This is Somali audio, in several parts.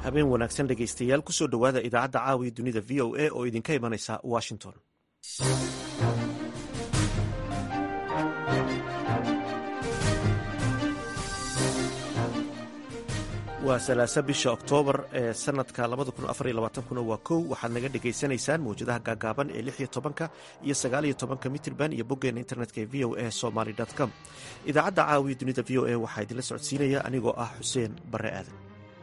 habeen wanaagsan dhegaystayaal kusoo dhowaada idaacadda caawiya dunida v o a oo idinka imanaysa washington waa salaasa bisha oktoobar ee sanadka kuna waa kow waxaad naga dhegaysanaysaan mawjadaha gaagaaban ee lix iyo tobanka iyo sagaaliyo tobanka mitrban iyo boggeena internetka ee v o a somaly com idaacadda caawiya dunida v o a waxaa idinla socodsiinaya anigoo ah xuseen bare aadan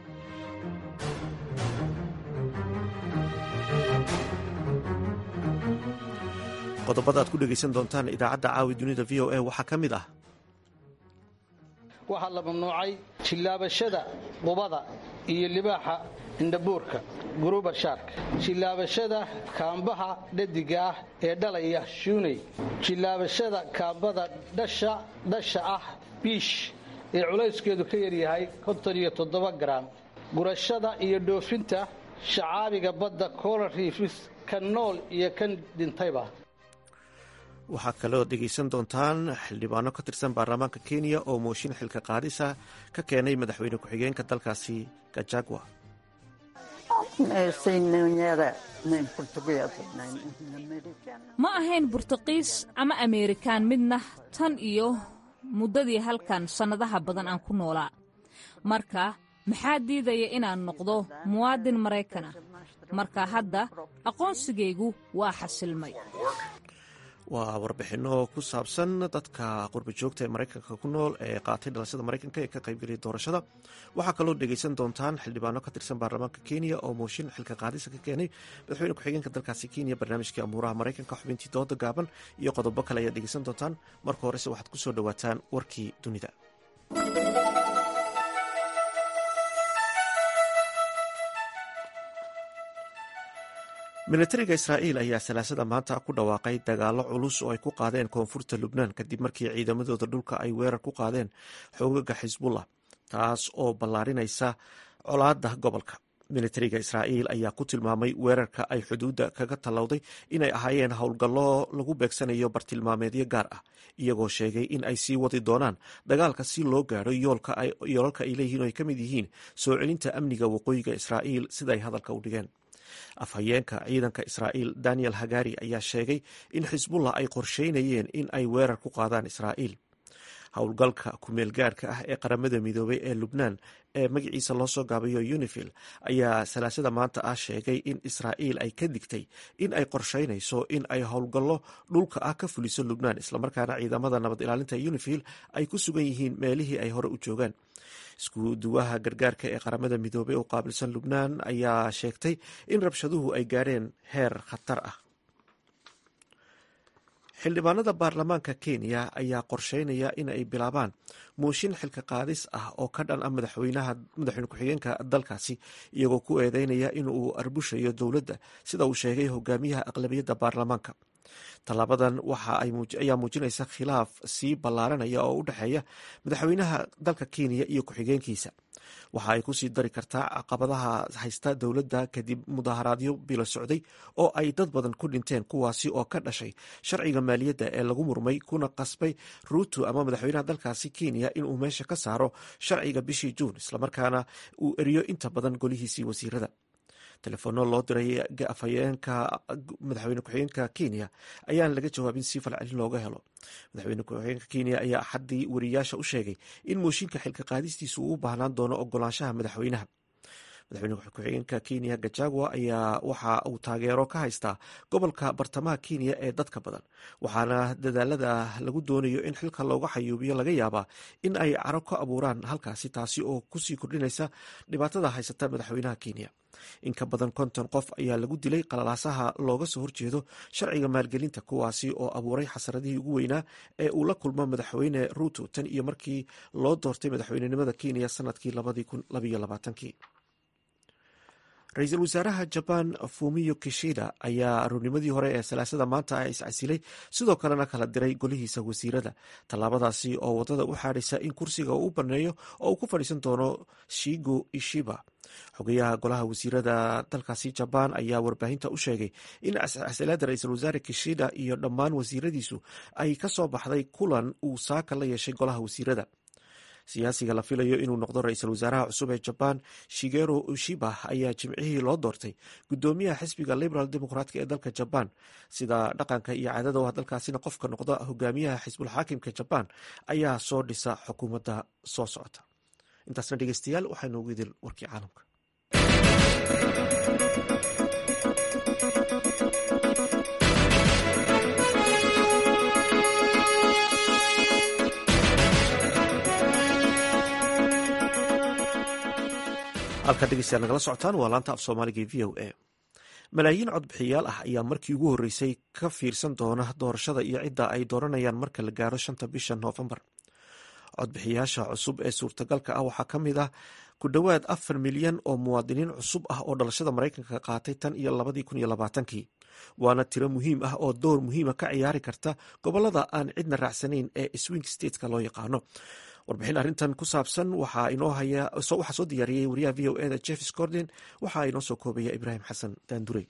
qodobada aad ku dhegaysan doontaan idaacadda caawi dunida v o a waxaa ka mid ah waxaa la mamnuucay jillaabashada qubada iyo libaaxa indhabuurka guruba shaarka jillaabashada kaambaha dhadiga ah ee dhalaya shuuney jillaabashada kaambada dhasha ah biish ee culayskeedu ka yaryahay garaam gurashada iyo dhoofinta shacaabiga badda coral riifis kan nool iyo kan dhintayba waxaa kaloo dhegaysan doontaan xildhibaano ka tirsan baarlamaanka kenya oo mooshin xilka qaadisa ka keenay madaxweyne ku-xigeenka dalkaasi gajagwa ma ahayn burtuqiis ama ameerikaan midna tan iyo muddadii halkan sannadaha badan aan ku noolaa marka maxaa diidaya inaan noqdo muwaadin maraykana marka hadda aqoonsigaygu waa xasilmay waa warbixinno ku saabsan dadka qurba joogta ee maraykanka ku nool ee qaatay dhalashada maraykanka ee ka qaybgeliyay doorashada waxaa kaloo dhegaysan doontaan xildhibaano ka tirsan baarlamaanka kenya oo mooshin xilka qaadisa ka keenay madaxweyne ku-xigeenka dalkaasi kenya barnaamijkii amuuraha maraykanka xubintii dooda gaaban iyo qodobo kale ayaad dhegaysan doontaan marka horese waxaad ku soo dhowaataan warkii dunida milatariga israa'iil ayaa salaasada maanta ku dhawaaqay dagaallo culus oo ay ku qaadeen koonfurta lubnaan kadib markii ciidamadooda dhulka ay weerar ku qaadeen xoogaga xisbullah taas oo ballaarinaysa colaadda gobolka militariga israa'iil ayaa ku tilmaamay weerarka ay xuduudda kaga tallowday inay ahaayeen howlgallo lagu beegsanayo bartilmaameedyo gaar ah iyagoo sheegay in ay sii wadi doonaan dagaalka si loo gaadho yoolalka ay leeyihiin oo ay ka mid yihiin soo celinta amniga waqooyiga israa'iil siday hadalka u dhigeen afhayeenka ciidanka israa'iil daniel hagari ayaa sheegay in xisbullah ay qorsheynayeen in ay weerar ku qaadaan israa'iil howlgalka kumeelgaarhka ah ee qaramada midoobay ee lubnaan ee magaciisa loo soo gaabayo unifil ayaa salaasada maanta ah sheegay in israa'iil ay ka digtay in ay qorsheynayso in ay howlgallo dhulka ah ka fuliso lubnaan islamarkaana ciidamada nabad ilaalinta unifil ay ku sugan yihiin meelihii ay hore u joogaan isku duwaha gargaarka ee qaramada midoobey oo qaabilsan lubnaan ayaa sheegtay in rabshaduhu ay gaadheen heer khatar ah xildhibaanada baarlamaanka kenya ayaa qorsheynaya in ay bilaabaan mooshin xilka qaadis ah oo ka dhan ah madaxweyne ku-xigeenka dalkaasi iyagoo ku eedeynaya in uu arbushayo dowladda sida uu sheegay hogaamiyaha aqlabiyadda baarlamaanka tallaabadan ayaa muujinaysa khilaaf sii ballaaranaya oo u dhexeeya madaxweynaha dalka kenya iyo ku-xigeenkiisa waxa ay kusii dari kartaa caqabadaha haysta dowladda kadib mudaharaadyo bilo socday oo ay dad badan ku dhinteen kuwaasi oo ka dhashay sharciga maaliyadda ee lagu murmay kuna qasbay ruuto ama madaxweynaha dalkaasi kenya inuu meesha ka saaro sharciga bishii juun islamarkaana uu eriyo inta badan golihiisii wasiirada telefono loo diray afhayeenka madaxweyne ku-xigeenka kenya ayaan laga jawaabin si falcelin looga helo madaxweyne ku-xigeenka kenya ayaa axaddii wariyaasha u sheegay in mooshinka xilka qaadistiisu uu u baahnaan doono ogolaanshaha madaxweynaha madaxweyne ku-xigeenka kenya gajagwa ayaa waxa uu taageero ka haystaa gobolka bartamaha kenya ee dadka badan waxaana dadaalada lagu doonayo in xilka looga xayuubiyo laga yaabaa in ay caro ka abuuraan halkaasi taasi oo kusii kordhinaysa dhibaatada haysata madaxweynaha kenya in ka badan konton qof ayaa lagu dilay qalalaasaha looga soo horjeedo sharciga maalgelinta kuwaasi oo abuuray xasaradihii ugu weynaa ee uu la kulmo madaxweyne ruuto tan iyo markii loo doortay madaxweynenimada kenya sanadkii labadii ra-iisul wasaaraha jaban fumiyo kishida ayaa aroornimadii hore ee salaasada maanta ah iscasilay sidoo kalena kala diray golihiisa wasiirada tallaabadaasi oo wadada u xaadhaysa in kursiga uu u baneeyo oo uu ku fadhiisan doono shigo ishiba xogayaha golaha wasiirada dalkaasi jabaan ayaa warbaahinta u sheegay in casilaada ra-iisul wasaare kishida iyo dhammaan wasiiradiisu ay ka soo baxday kulan uu saaka la yeeshay golaha wasiirada siyaasiga la filayo inuu noqdo ra-iisul wasaaraha cusub ee jabaan shigero ushiba ayaa jimcihii loo doortay gudoomiyaha xisbiga liberal democratka ee dalka jabaan sida dhaqanka iyo caadada ah dalkaasina qofka noqda hogaamiyaha xisbulxaakimka jabaan ayaa soo dhisa xukuumadda soo socota intaasna dhegeystayaal waxaa noogu idil warkii caalamka halkaad dhegeystayaal nagala socotaan waa laanta af soomaaliga v o a malaayiin codbixiyaal ah ayaa markii ugu horreysay ka fiirsan doona doorashada iyo cidda ay dooranayaan marka la gaaro shanta bisha noofembar codbixiyaasha cusub ee suurtagalka ah waxaa ka mid ah ku dhowaad afar milyan oo muwaadiniin cusub ah oo dhalashada maraykanka qaatay tan iyo labadii kun iyo labaatankii waana tiro muhiim ah oo door muhiima ka ciyaari karta gobolada aan cidna raacsanayn ee swing stateska loo yaqaano warbixin arrintan ku saabsan waxaa soo diyaariyey wariyaha v o eda jeff scorden waxaa inoo soo koobaya ibraahim xasan daandurey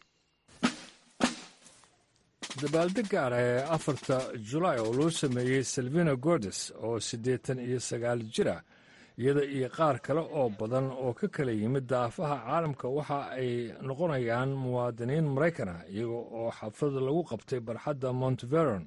dabaaldeg gaar ah ee afarta julaay oo loo sameeyey salvina gordes oo siddeetan iyo sagaal jir ah iyada iyo qaar kale oo badan oo ka kala yimid daafaha caalamka waxa ay noqonayaan muwaadiniin maraykan ah iyaga oo xaflad lagu qabtay barxadda monteveron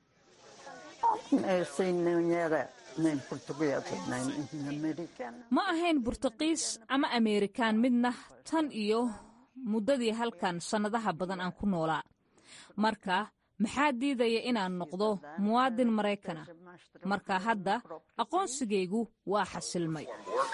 ma ahayn burtuqiis ama ameerikaan midna tan iyo muddadii halkan sannadaha badan aan ku noolaa marka maxaa diidaya inaan noqdo muwaadin maraykana marka hadda aqoonsigaygu waa xasilmay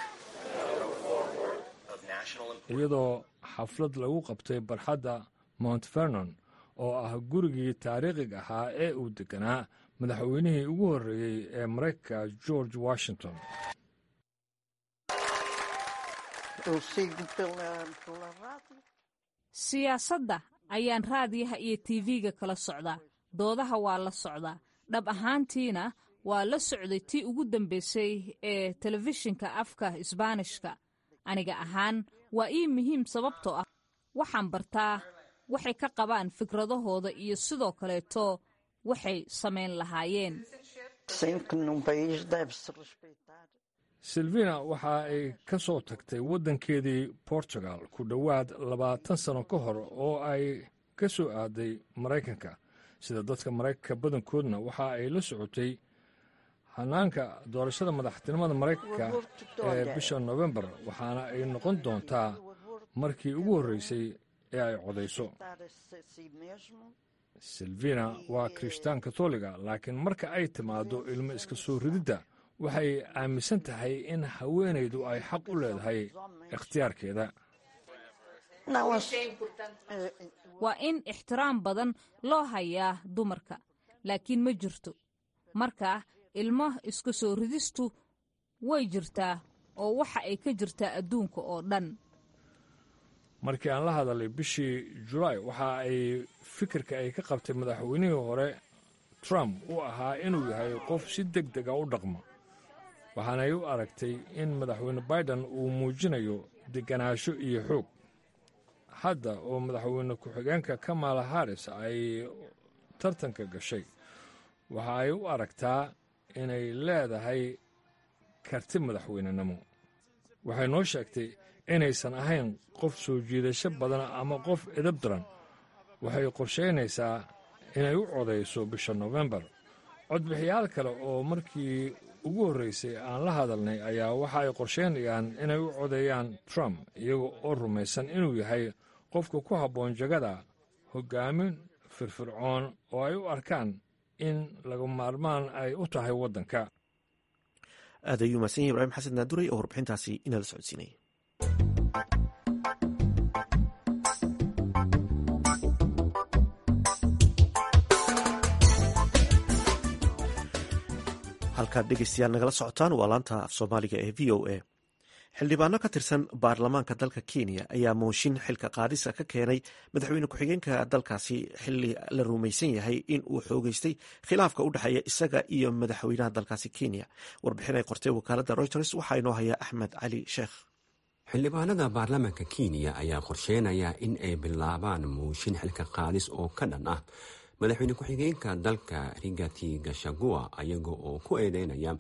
iyadoo xaflad lagu qabtay barxadda mount vernon oo ah gurigii taariikhiga ahaa ee uu deganaa madaxweynihii ugu horreeyey ee maraykanka george washington siyaasadda ayaan raadiyaha iyo tv-ga kala socdaa doodaha waa la socdaa dhab ahaantiina waa la socday tii ugu dambaysay ee telefishinka afka isbaanishka aniga ahaan waa ii muhiim sababtoo ah waxaan bartaa waxay ka qabaan fikradahooda iyo sidoo kaleeto waxay samayn lahaayeen silvina waxa ay ka soo tagtay waddankeedii portugal ku dhowaad labaatan sano ka hor oo ay ka soo aaday maraykanka sida dadka maraykanka badankoodna waxa ay la socotay hanaanka doorashada madaxtinimada maraykanka ee bisha nofembar waxaana ay noqon doontaa markii ugu horreysay ee ay codayso silvina waa kirishtaan katoliga laakiin marka ay timaaddo ilmo iska soo rididda waxay aaminsan tahay in haweenaydu ay xaq u leedahay ikhtiyaarkeeda waa in ixtiraam badan loo hayaa dumarka laakiin ma jirto marka ilmo iska soo ridistu way jirtaa oo waxa ay ka jirtaa adduunka oo dhan markii aan la hadalay bishii julaay waxa ay fikirka ay ka qabtay madaxweynihii hore trump uu ahaa inuu yahay qof si deg dega u dhaqmo waxaanay u aragtay in madaxweyne baiden uu muujinayo deganaansho iyo xoog hadda oo madaxweyne ku-xigeenka kamala haris ay tartanka gashay waxa ay u aragtaa inay leedahay karti madaxweynenimo waxay noo sheegtay inaysan ahayn qof soo jiidasho badan ama qof edab daran waxay qorshaynaysaa inay u codayso bisha nofembar codbixiyaal kale oo markii ugu horreysay aan la hadalnay ayaa waxa ay qorshaynayaan inay u codeeyaan trump iyaga oo rumaysan inuu yahay qofka ku habboon jagada hoggaamin firfircoon oo ay u arkaan in laga maarmaan ay u tahay waddanka aad ayuu mahadsan yahy ibraahim xasan naaduray oo warbixintaasi inala socodsiinayay halkaad dhegeystayaal nagala socotaan waa laanta af soomaaliga ee v o a xildhibaano ka tirsan baarlamaanka dalka kenya ayaa mooshin xilka qaadisa ka keenay madaxweyne ku-xigeenka dalkaasi xili la rumaysan yahay in uu xoogeystay khilaafka u dhexeeya isaga iyo madaxweynaha dalkaasi kenya warbixin ay qortay wakaaladda reuters waxaa inoo haya axmed cali sheekh xildhibaanada baarlamaanka kenya ayaa qorsheynaya in ay bilaabaan mooshin xilka qaadis oo ka dhan ah madaxweyne ku-xigeenka dalka rigati gashagua ayaga oo ku eedeynaya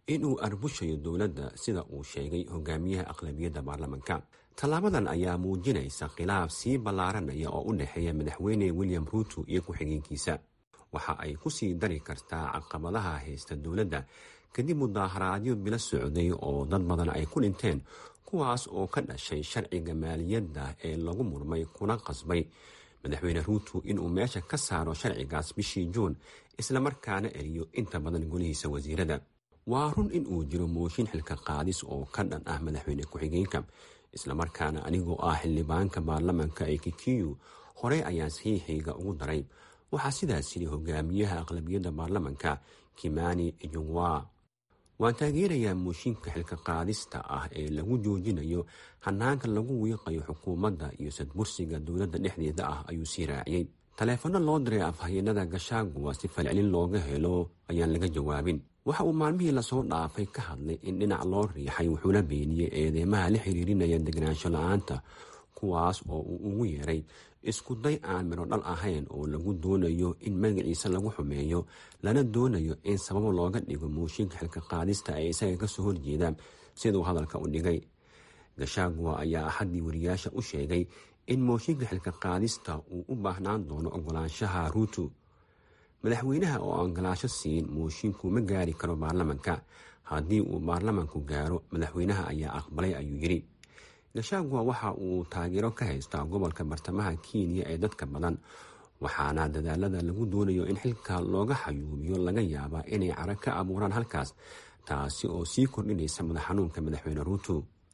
inuu arbushayo dowladda sida uu sheegay hogaamiyaha aqlabiyadda baarlamanka tallaabadan ayaa muujinaysa khilaaf sii ballaaranaya oo u dhexeeya madaxweyne william ruuto iyo ku-xigeenkiisa waxa ay ku sii dari kartaa caqabadaha haysta dowladda kadib mudaaharaadyo bilo socday oo dad badan ay ku dhinteen kuwaas oo ka dhashay sharciga maaliyadda ee lagu murmay kuna qasbay madaxweyne ruuto inuu meesha ka saaro sharcigaas bishii juun islamarkaana eriyo inta badan golihiisa wasiirada waa run in uu jiro mooshin xilka qaadis oo ka dhan ah madaxweyne ku-xigeenka islamarkaana anigoo ah xildhibaanka baarlamanka ee kikiyu horey ayaan saxiixayga ugu daray waxaa sidaas yidhi hogaamiyaha aqlabiyadda baarlamanka kimani ijungwa waan taageerayaa mooshinka xilka qaadista ah ee lagu joojinayo hanaanka lagu wiiqayo xukuumadda iyo sadbursiga dowladda dhexdeeda ah ayuu sii raaciyey taleefanno loo diray afhayeenada gashaaguwa si falcelin looga helo ayaan laga jawaabin waxa uu maalmihii lasoo dhaafay ka hadlay in dhinac loo riixay wuxuuna beeniyey eedeymaha la xiriirinaya degnaansho la-aanta kuwaas oo uu ugu yeeray iskuday aan midho dhal ahayn oo lagu doonayo in magaciisa lagu xumeeyo lana doonayo in sababo looga dhigo mooshinka xilka qaadista ee isaga kasoo horjeeda siduu hadalka u dhigay gashaaguwa ayaa axaddii wariyaasha u sheegay in mooshinka xilka qaadista uu u baahnaan doono ogolaanshaha ruuto madaxweynaha oo ogolaasho siin moosinku ma gaari karo baarlamanka haddii uu baarlamanku gaaro madaxweynaha ayaa aqbalay ayuu yidhi gashaaguwa waxa uu taageero ka haystaa gobolka bartamaha kenya ee dadka badan waxaana dadaalada lagu doonayo in xilka looga xayuubiyo laga yaabaa inay cara ka abuuraan halkaas taasi oo sii kordhinaysa madax xanuunka madaxweyne ruuto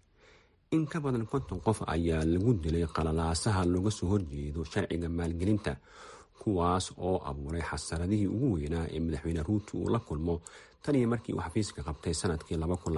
in ka badan konton qof ayaa lagu dilay qalalaasaha looga soo horjeedo sharciga maalgelinta kuwaas oo abuuray xasaradihii ugu weynaa ee madaxweyne ruuto uu la kulmo tan iyo markii uu xafiiska qabtay sanadkii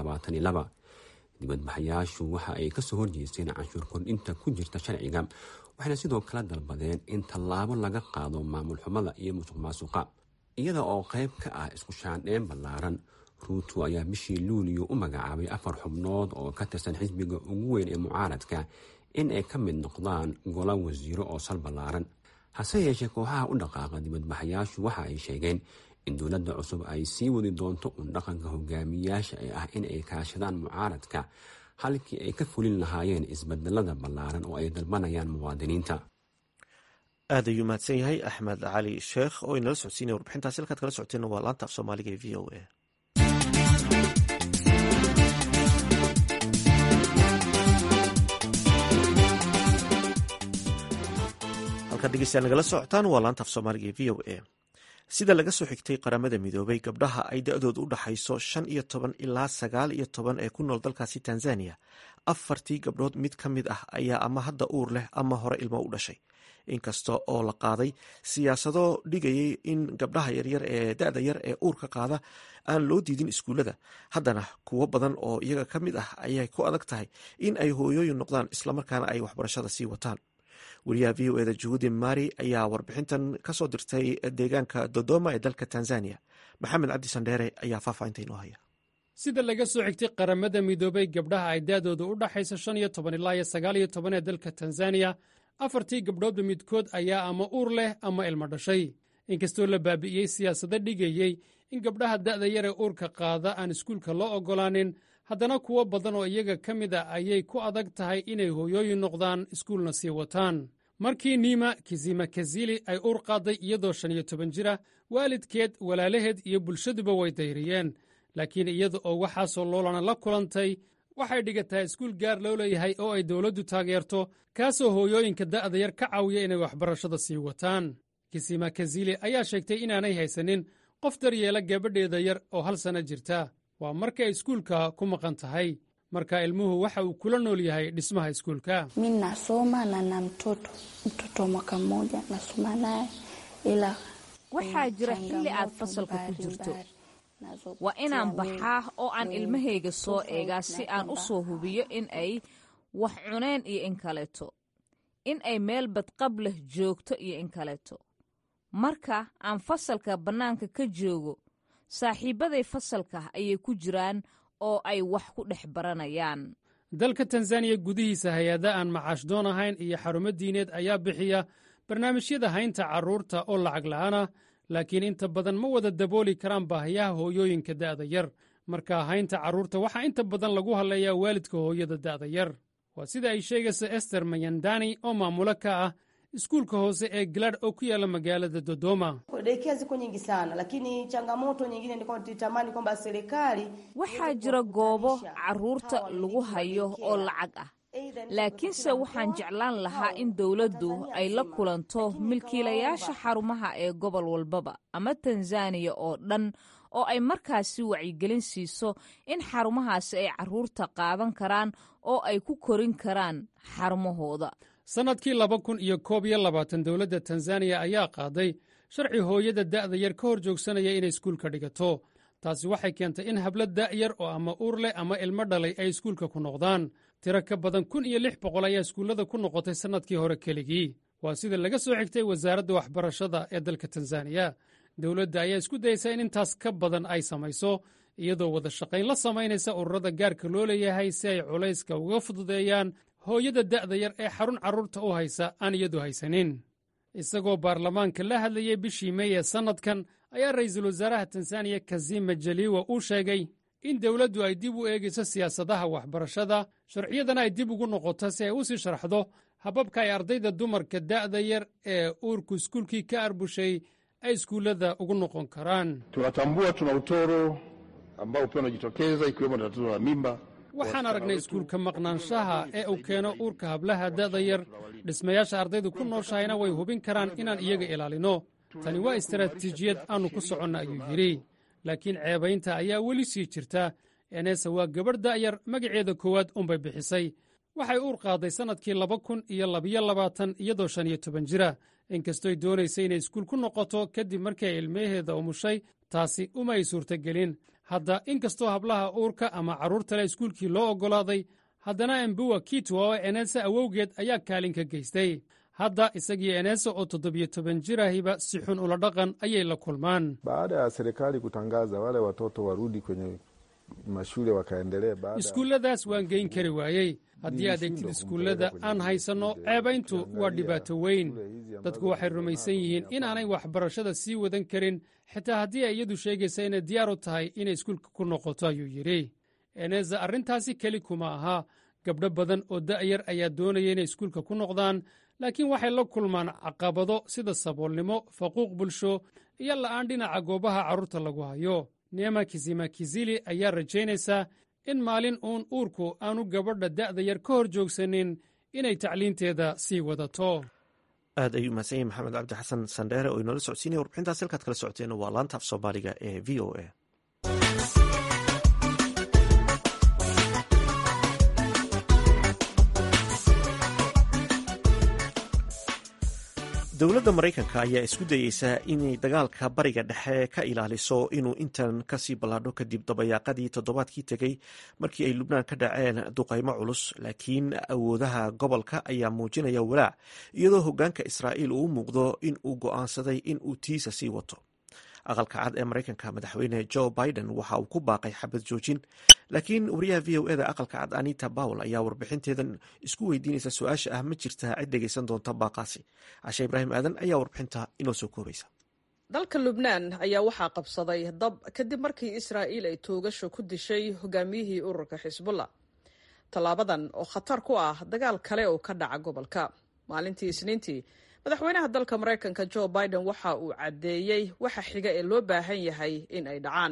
dibadbaxayaashu waxa ay kasoo horjeesteen canshuur kordhinta ku jirta sharciga waxayna sidoo kale dalbadeen in tallaabo laga qaado maamul xumada iyo musuq maasuqa iyada oo qayb ka ah isku shaandheen ballaaran ruuto ayaa bishii luuliyo u magacaabay afar xubnood oo ka tirsan xisbiga ugu weyn ee mucaaradka in ay ka mid noqdaan gola wasiiro oo sal ballaaran hase yeeshee kooxaha u dhaqaaqa dibadbaxayaashu waxa ay sheegeen in dowladda cusub ay sii wadi doonto un dhaqanka hogaamiyayaasha ee ah in ay kaashadaan mucaaradka halkii ay ka fulin lahaayeen isbedelada ballaaran oo ay dalbanayaan muwaadiniinta aad ayuu mahadsan yahay axmed cali sheekh oo inala socodsiinaya warbixintaasi halkaad kala socoteen waa laanta af soomaaliga ee v o a halkaad dhegeystayaal nagala socotaan waa laanta af soomaaliga ee v o a sida laga soo xigtay qaramada midoobay gabdhaha ay da-doodu u dhaxayso shan iyo toban ilaa sagaal iyo toban ee ku nool dalkaasi tanzania afartii gabdhood mid ka mid ah ayaa ama hadda uur leh ama hore ilmo u dhashay inkasta oo la qaaday siyaasado dhigayay in gabdhaha yaryar ee da-da yar ee uurka qaada aan loo diidin iskuullada haddana kuwo badan oo iyaga ka mid ah ayay ku adag tahay in ay hooyooyin noqdaan islamarkaana ay waxbarashada sii wataan wariyaha v o eda juhudi mari ayaa warbixintan kasoo dirtay deegaanka dodoma ee dalka tanzania maxamed cabdi sandheere ayaa faahfaahinta inoo haya sida laga soo xigtay qaramada midoobay gabdhaha ay daadooda u dhaxaysa shan iyo toban ilaa iyo sagaal iyo toban ee dalka tanzaniya afartii gabdhoodba midkood ayaa ama uur leh ama ilmo dhashay inkastoo la baabi'iyey siyaasado dhigayey in gabdhaha da'da yar ee uurka qaada aan iskuulka loo oggolaanin haddana kuwo badan oo iyaga ka mid a ayay ku adag tahay inay hooyooyin noqdaan iskuulna sii wataan markii niima kizima kazili ay uur qaadday iyadoo shan iyo toban jira waalidkeed walaalaheed iyo bulshaduba way dayriyeen laakiin iyada oo waxaasoo loolana la kulantay waxay dhigataa iskuul gaar loo leeyahay oo ay dowladdu taageerto kaasoo hooyooyinka da'da yar ka caawiya inay waxbarashada sii wataan kisima kazili ayaa sheegtay inaanay haysanin qof daryeela gabadheeda yar oo hal sanno jirta waa marka ay iskuulka ku maqan tahay marka ilmuhu waxa uu kula nool yahay dhismaha iskuulka mi nasoma na na mtoto mtoto wa mwaka mmoja nasoma naye ila waxaa jira xilli aad fasalka ku jirto waa inaan baxaa oo aan ilmahayga soo eegaa si aan u soo hubiyo in ay wax cuneen iyo in kaleeto in ay meel badqab leh joogto iyo in kaleeto marka aan fasalka bannaanka ka joogo saaxiibbaday fasalka ayay ku jiraan oo ay wax ku dhex baranayaan dalka tanzaniya gudihiisa hay-ada aan macaashdoon ahayn iyo xarumo diineed ayaa bixiya barnaamijyada haynta carruurta oo lacag la'aana laakiin inta badan ma wada dabooli karaan baahiyaha hooyooyinka da'da yar marka haynta carruurta waxaa inta badan lagu hadlayaa waalidka hooyada da'da yar waa sida ay sheegaysa ester mayandani oo maamulo ka ah iskuulka hoose ee galad oo ku yaalla magaalada dodoma Daycare ziko nyingi sana, lakini changamoto nyingine ni kwamba tulitamani kwamba serikali waxaa jira goobo carruurta lagu hayo oo lacag ah laakiinse waxaan jeclaan lahaa in dowladdu ay la kulanto milkiilayaasha xarumaha ee gobol walbaba ama tanzaniya oo dhan oo ay markaasi wacyigelin siiso in xarumahaasi ay carruurta qaadan karaan oo ay ku korin karaan xarumahooda sannadkii laba kun iyo koob iyo labaatan dowladda tanzaniya ayaa qaaday sharci hooyada da'da yar ka hor joogsanaya inay iskuulka dhigato taasi waxay keentay in hablo da'yar oo ama uur leh ama ilmo dhalay ay iskuulka ku noqdaan tiro ka badan kun iyo lix boqol ayaa iskuullada ku noqotay sannadkii hore keligii waa sida laga soo xigtay wasaaradda waxbarashada ee dalka tanzaniya dowladda ayaa isku dayeysa in intaas ka badan ay samayso iyadoo wada shaqayn la samaynaysa ururada gaarka loo leeyahay si ay culayska uga fududeeyaan hooyada da'da yar ee xarun carruurta u haysa aan iyadu haysanin isagoo baarlamaanka la hadlayay bishii mey ee sannadkan ayaa ra'iisul wasaaraha tanzaniya kazima jaliwa uu sheegay in dowladdu ay dib u eegayso siyaasadaha waxbarashada sharciyadana ay dib ugu noqoto si ay u sii sharxdo hababka ay ardayda dumarka da'da yar ee uurku iskuulkii ka arbushay ay iskuullada ugu noqon karaan tunatambua tuna utoro ambao pia unajitokeza ikiwemo tatizo la mimba waxaan aragnay iskuulka maqnaanshaha ee uu keeno uurka hablaha da'da yar dhismayaasha ardaydu ku nooshahayna way hubin karaan inaan iyaga ilaalino tani waa istaraatiijiyad aannu ku soconna ayuu yidhi laakiin ceebaynta ayaa weli sii jirta enesa waa gabadh da'yar magaceeda koowaad unbay bixisay waxay uur qaaday sannadkii laba kun iyo labiyo labaatan iyadoo shan iyo toban jira inkastooy doonaysay inay iskuul ku noqoto kadib markii ay ilmaheeda umushay taasi uma ay suurtagelin hadda inkastoo hablaha uurka ama carruurta leh iskuulkii loo oggolaaday haddana embuwa kitwa oo enesa awowgeed ayaa kaalin ka geystay hadda isagii enesa oo toddobiyo toban jirahiba si xun ula dhaqan ayay la kulmaan baada ya serikali kutangaza wale watoto warudi kwenye mashule wakaendelee baada iskuulladaas waan geyn kari waayey haddii aad egtid iskuullada aan haysanno ceebayntu waa dhibaato weyn dadku waxay rumaysan yihiin inaanay waxbarashada sii wadan karin xitaa haddii ay iyadu sheegaysa inay diyaar u tahay inay iskuulka ku noqoto ayuu yidhi eneza arrintaasi keli kuma aha gabdho badan oo da'yar ayaa doonaya inay iskuulka ku noqdaan laakiin waxay la kulmaan caqabado sida saboolnimo faquuq bulsho iyo la'aan dhinaca goobaha carruurta lagu hayo neema kizima kizili ayaa rajaynaysaa in maalin uun uurku aanu gabadha da'da yar ka hor joogsanin inay tacliinteeda sii wadato aad ayuu mahadsan yahay maxamed cabdi xasan sandheere oo inoola socodsiinaya warbixintaas halkaad kala socoteen waa laanta af soomaaliga ee v o a dowladda maraykanka ayaa isku dayeysa inay dagaalka bariga dhexe ka ilaaliso inuu intan kasii ballaadho kadib dabayaaqadii toddobaadkii tegey markii ay lubnaan ka dhaceen duqaymo culus laakiin awoodaha gobolka ayaa muujinaya walaac iyadoo hoggaanka israa'iil uu muuqdo in uu go'aansaday in uu tiisa sii wato aqalka cad ee maraykanka madaxweyne joe biden waxa uu ku baaqay xabad joojin laakiin wariyaha v o eda aqalka cad anita bawel ayaa warbixinteedan isku weydiinaysa su-aasha ah ma jirtaa cid dhegaysan doonta baaqaasi cashe ibraahim aadan ayaa warbixinta inoo soo koobaysa dalka lubnaan ayaa waxaa qabsaday dab kadib markii israa'iil ay toogasho ku dishay hogaamiyihii ururka xisbullah tallaabadan oo khatar ku ah dagaal kale oo ka dhaca gobolka maalintii isniintii madaxweynaha dalka maraykanka joe biden waxa uu caddeeyey waxa xiga ee loo baahan yahay in ay dhacaan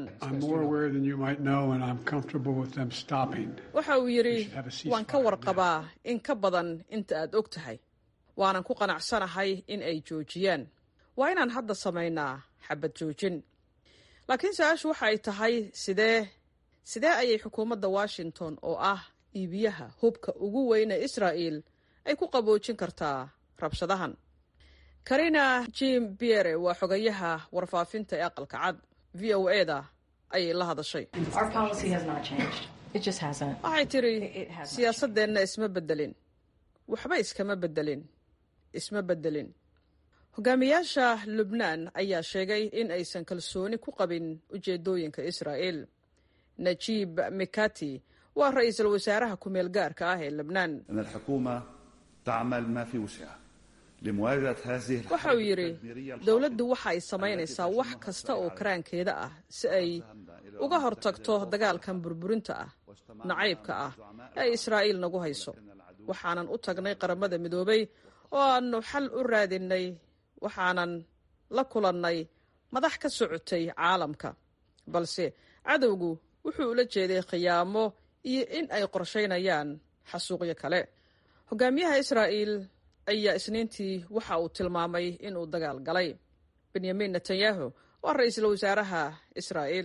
waxa uu yidhi waan ka warqabaa in ka badan inta aad og tahay waanan ku qanacsanahay in ay joojiyaan waa inaan hadda samaynaa xabad joojin laakiin su-aashu waxa ay tahay sidee sidee ayay xukuumadda washington oo ah iibiyaha hubka ugu weyne israa'iil ay ku qaboojin kartaa rabshadahan karina jim biere waa xogayaha warfaafinta ee aqalka cad v o e da ayay la hadashay waxay tidhi siyaasadeenna isma beddelin waxba iskama beddelin isma beddelin hogaamiyaasha lubnaan ayaa sheegay in aysan kalsooni ku qabin ujeedooyinka israa'iil najiib mikati waa ra-iisul wasaaraha ku-meel gaarka ah ee lubnaan tacmal ma fi wusciha waxa uu yidhi dowladdu waxa ay samaynaysaa wax kasta oo karaankeeda ah si ay uga hortagto dagaalkan burburinta ah nacaybka ah ee israa'iil nagu hayso waxaanan u tagnay qaramada midoobay oo aannu xal u raadinnay waxaanan la kulannay madax ka socotay caalamka balse cadowgu wuxuu ula jeeday khiyaamo iyo in ay qorshaynayaan xasuuqyo kale hogaamiyaha israa'iil ayaa isniintii waxa uu tilmaamay inuu dagaal galay benyamin netanyahu waa ra-iisul wasaaraha israa'iil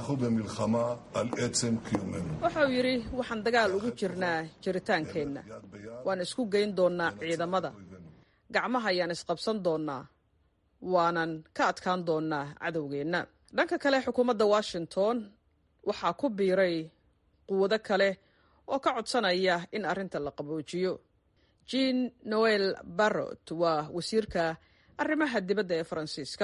waxa uu yidhi waxaan dagaal ugu jirnaa jiritaankeenna waan isku geyn doonnaa ciidamada gacmaha ayaan isqabsan doonnaa waanan ka adkaan doonnaa cadowgeenna dhanka kale xukuumadda washington waxaa ku biiray quwado kale oo ka codsanaya in arrinta la qaboojiyo jean noel barrot waa wasiirka arrimaha dibadda ee faransiiska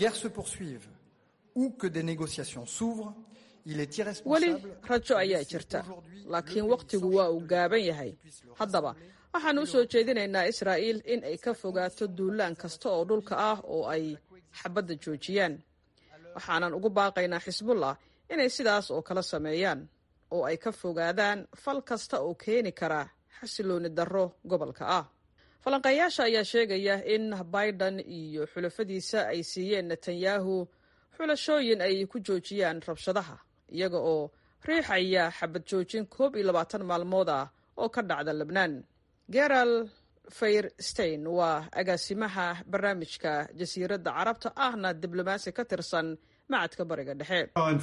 weli rajo ayaa jirta laakiin wakhtigu waa uu gaaban yahay haddaba waxaannu u soo jeedinaynaa israa'iil in ay ka fogaato duulaan kasta oo dhulka ah oo ay xabadda joojiyaan waxaanan ugu baaqaynaa xisbullah inay sidaas oo kala sameeyaan oo ay ka fogaadaan fal kasta oo keeni kara xasilooni darro gobolka ah falanqeeyaasha ayaa sheegaya in biden iyo xulafadiisa ay siiyeen netanyahu xulashooyin ay ku joojiyaan rabshadaha iyaga oo riixaya xabad joojin koob iyo labaatan maalmood ah oo ka dhacda lebnaan geral fayrstein waa agaasimaha barnaamijka jasiiradda carabta ahna diblomaasi ka tirsan macadka bariga dhexe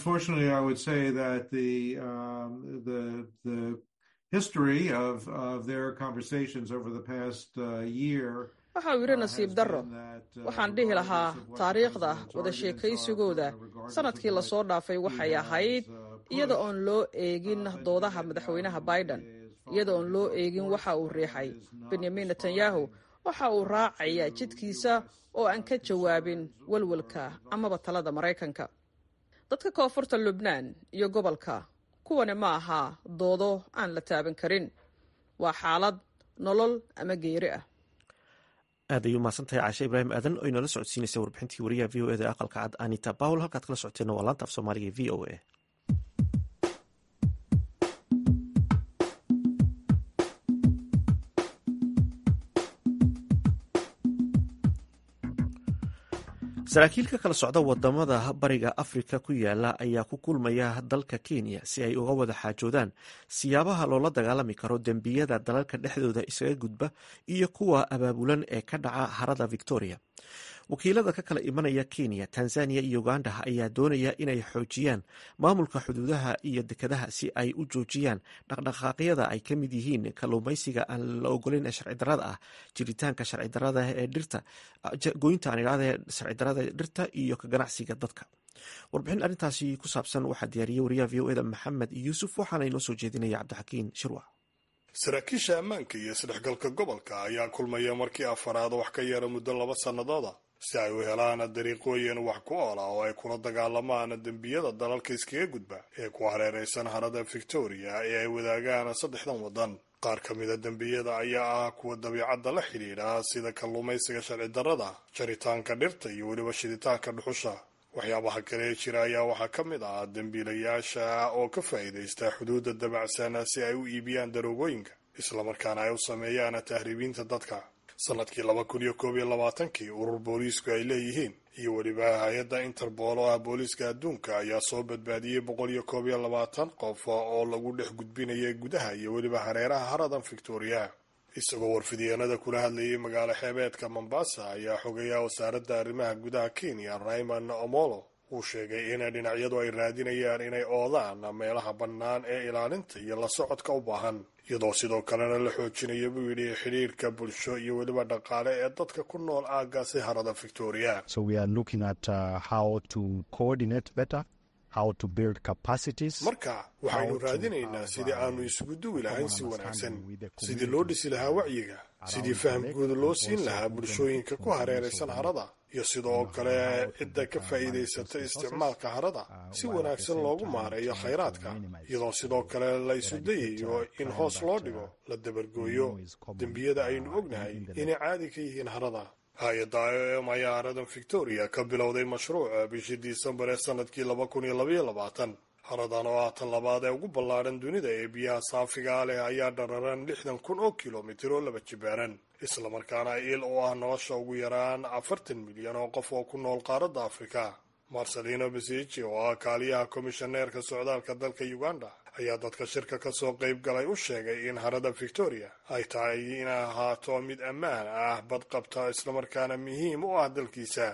waxa uu yidhi nasiib darro waxaan dhihi lahaa taariikhda wada sheekaysigooda sanadkii lasoo dhaafay waxay ahayd iyada oon loo eegin doodaha madaxweynaha biden iyada oon loo eegin waxa uu riixay benyamin netanyahu waxa uu raacayaa jidkiisa oo aan ka jawaabin walwalka amaba talada maraykanka dadka koonfurta lubnaan iyo gobolka kuwani ma aha doodo aan la taaban karin waa xaalad nolol ama geeri ah aad ayuu mahadsantahay caashe ibraahim aadan oo inala socodsiinaysa warbixintii wariyaha v o eda aqalka cad anita bawel halkaad kala socoteenna waa laanta af soomaaliga v o a saraakiil ka kala socda wadamada bariga afrika ku yaala ayaa ku kulmaya dalka kenya si ay uga wada xaajoodaan siyaabaha loola dagaalami karo dembiyada dalalka dhexdooda isaga gudba iyo kuwa abaabulan ee ka dhaca harada victoria wakiilada ka kala imanaya kenya tanzania iyo uganda ayaa doonaya inay xoojiyaan maamulka xuduudaha iyo dekadaha si ay u joojiyaan dhaqdhaqaaqyada ay ka mid yihiin kalluumaysiga aan la ogoleyn ee sharcidarada ah jiritaanka sharcidarada ee dhirta goynta aan idhahda sharcidarada dhirta iyo ka ganacsiga dadka warbixin arrintaasi ku saabsan waxaa diyaariyey wariyaha v o eda maxamed yuusuf waxaana inoo soo jeedinaya cabdixakiin shirwac saraakiisha ammaanka iyo isdhexgalka gobolka ayaa kulmaya markii afaraad wax ka yara muddo laba sannadooda si ay u helaan dariiqooyin wax ku oola oo ay kula dagaalamaan dembiyada dalalka iskaga gudba ee ku hareeraysan harada victoria ee ay wadaagaan saddexdan waddan qaar ka mida dembiyada ayaa ah kuwa dabiicadda la xidhiidha sida kalluumaysiga sharci darrada jaritaanka dhirta iyo weliba shiditaanka dhuxusha waxyaabaha kale ee jira ayaa waxaa ka mid ah dembiilayaasha oo ka faa'iidaysta xuduudda dabacsan si ay u iibiyaan daroogooyinka islamarkaana ay u sameeyaan tahriibiinta dadka sanadkii laba kun iyo koob iyo labaatankii urur booliisku ay leeyihiin iyo weliba hay-adda interbool oo ah booliiska adduunka ayaa soo badbaadiyey boqol iyo koob iyo labaatan qof oo lagu dhex gudbinayay gudaha iyo weliba hareeraha haradan victoria isagoo warfidyeennada kula hadlayay magaalo xeebeedka mombasa ayaa xogeeya wasaaradda arrimaha gudaha kenya raymond omolo uu sheegay in dhinacyadu ay raadinayaan inay oodaan meelaha bannaan ee ilaalinta iyo la socodka u baahan iyadoo sidoo kalena la xoojinaya buu yidhi xidhiirka bulsho iyo weliba dhaqaale ee dadka ku nool aaggaasi harada victoria marka waxaynu raadinaynaa sidii aanu isugu duwi lahayn si wanaagsan sidii loo dhisi lahaa wacyiga sidii faham guud loo siin lahaa bulshooyinka ku hareeraysan harada iyo sidoo kale cidda ka faa'iidaysata isticmaalka harada si wanaagsan loogu maareeyo khayraadka iyadoo sidoo kale la isu dayayo in hoos loo dhigo la dabargooyo dembiyada aynu ognahay inay caadi ka yihiin harada hay-adda i o m ayaa haradan victoria ka bilowday mashruuca bishii disembar ee sanadkii laba kun iyo labaiyo labaatan haradan oo ah tan labaad ee ugu ballaadhan dunida ee biyaha saafigaa leh ayaa dhararan lixdan kun oo kilomitir oo laba jibaaran islamarkaana il oo ah nolosha ugu yaraan afartan milyan oo qof oo ku nool qaaradda afrika marcelino besici oo ah kaaliyaha komishaneerka socdaalka dalka uganda ayaa dadka shirka ka soo qayb galay u sheegay in harada victoria ay tahay inay ahaato mid ammaan ah badqabta islamarkaana muhiim u ah dalkiisa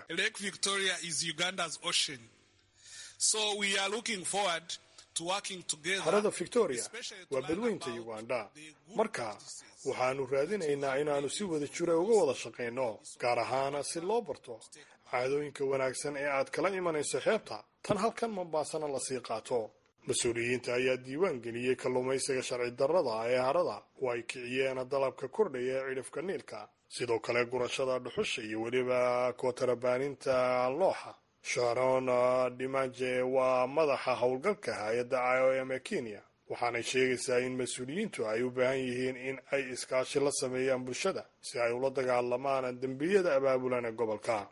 harada victoria waa badweynta uganda marka waxaanu raadinaynaa inaannu si wada jira uga wada shaqayno gaar ahaana si loo barto caadooyinka wanaagsan ee aad kala imanayso xeebta tan halkan mombaasana lasii qaato mas-uuliyiinta ayaa diiwaan geliyey kalluumaysiga sharci darrada ee harada oo ay kiciyeen dalabka kordhaya ee cidhifka niilka sidoo kale gurashada dhuxusha iyo weliba kootarabaaninta looxa sharon dimaje waa madaxa howlgalka hay-adda i o m ee kenya waxaanay sheegaysaa in mas-uuliyiintu ay u baahan yihiin in ay iskaashi la sameeyaan bulshada si ay ula dagaalamaan dembiyada abaabulan ee gobolka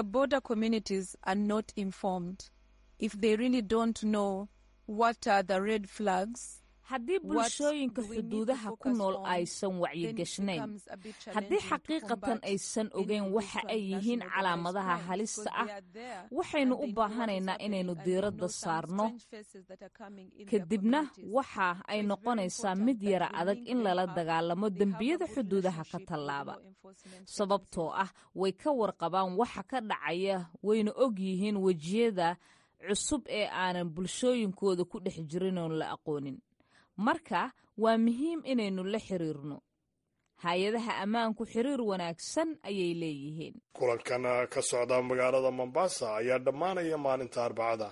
haddii bulshooyinka xuduudaha ku nool aysan wacyigashnayn haddii xaqiiqatan aysan ogeyn waxa ay yihiin calaamadaha halista ah waxaynu u baahanaynaa inaynu diiradda saarno kadibna waxa ay noqonaysaa mid yara adag in lala dagaalamo dembiyada xuduudaha ka tallaaba sababtoo ah way ka warqabaan waxa ka dhacaya wayna og yihiin wejiyada cusub ee aanan bulshooyinkooda ku dhex jirin oon la aqoonin marka waa muhiim inaynu la xiriirno hay-adaha ammaanku xiriir wanaagsan ayay leeyihiin kulankan ka socda magaalada mombasa ayaa dhammaanaya maalinta arbacada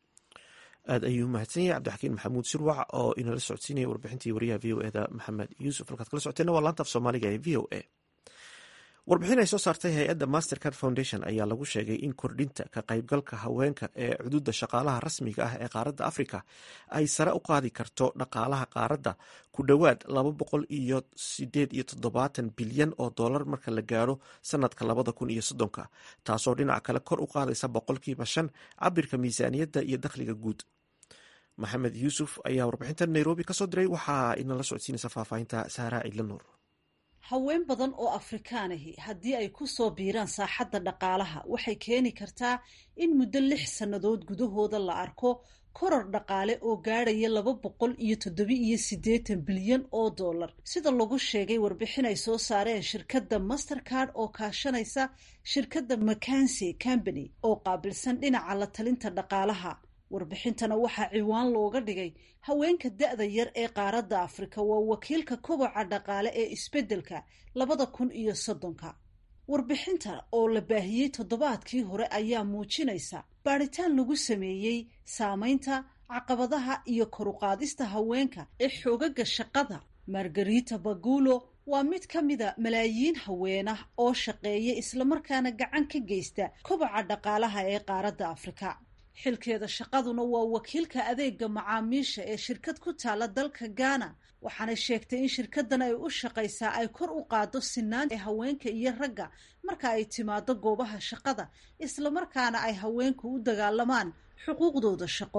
aada ayuu mahadsan yahay cabdixakiin maxamuud sirwac oo inala socodsiinaya warbixintii wariyaha v o eda maxamed yuusuf halkaad kala socoteena waa laanta af soomaaliga ee v o a warbixin ay soo saartay hay-adda mastercard foundation ayaa lagu sheegay in kordhinta ka qaybgalka haweenka ee cududa shaqaalaha rasmiga ah ee qaaradda afrika ay sare u qaadi karto dhaqaalaha qaaradda ku dhowaad laba boqol iyo sideed iyo toddobaatan bilyan oo dollar marka la gaaro sanadka labada kun iyo soddonka taasoo dhinaca kale kor u qaadaysa boqolkiiba shan cabirka miisaaniyadda iyo dakhliga guud maxamed yuusuf ayaa warbixintan nairobi kasoo diray waxaa inala socodsiinaysa faahfaahinta sahraa cidlanuur haween badan oo afrikaanahi haddii ay ku soo biiraan saaxadda dhaqaalaha waxay keeni kartaa in muddo lix sannadood gudahooda la arko koror dhaqaale oo gaadhaya laba boqol iyo toddoba-iyo siddeetan bilyan oo dollar sida lagu sheegay warbixin ay soo saareen shirkadda mastercard oo kaashanaysa shirkadda macanse company oo qaabilsan dhinaca la talinta dhaqaalaha warbixintana waxaa ciwaan looga dhigay haweenka da-da yar ee qaaradda afrika waa wakiilka koboca dhaqaale ee isbeddelka labada kun iyo soddonka warbixinta oo la baahiyey toddobaadkii hore ayaa muujinaysa baadhitaan lagu sameeyey saameynta caqabadaha iyo koruqaadista haweenka ee xoogaga shaqada margarita bagulo waa mid ka mida malaayiin haweenah oo shaqeeya islamarkaana gacan ka geysta koboca dhaqaalaha ee qaaradda afrika xilkeeda shaqaduna waa wakiilka adeega macaamiisha ee shirkad ku taala dalka ghana waxaanay sheegtay in shirkadan ay u shaqaysaa ay kor u qaado sinaan ee haweenka iyo ragga marka ay timaado goobaha shaqada islamarkaana ay haweenku u dagaalamaan xuquuqdooda shaqo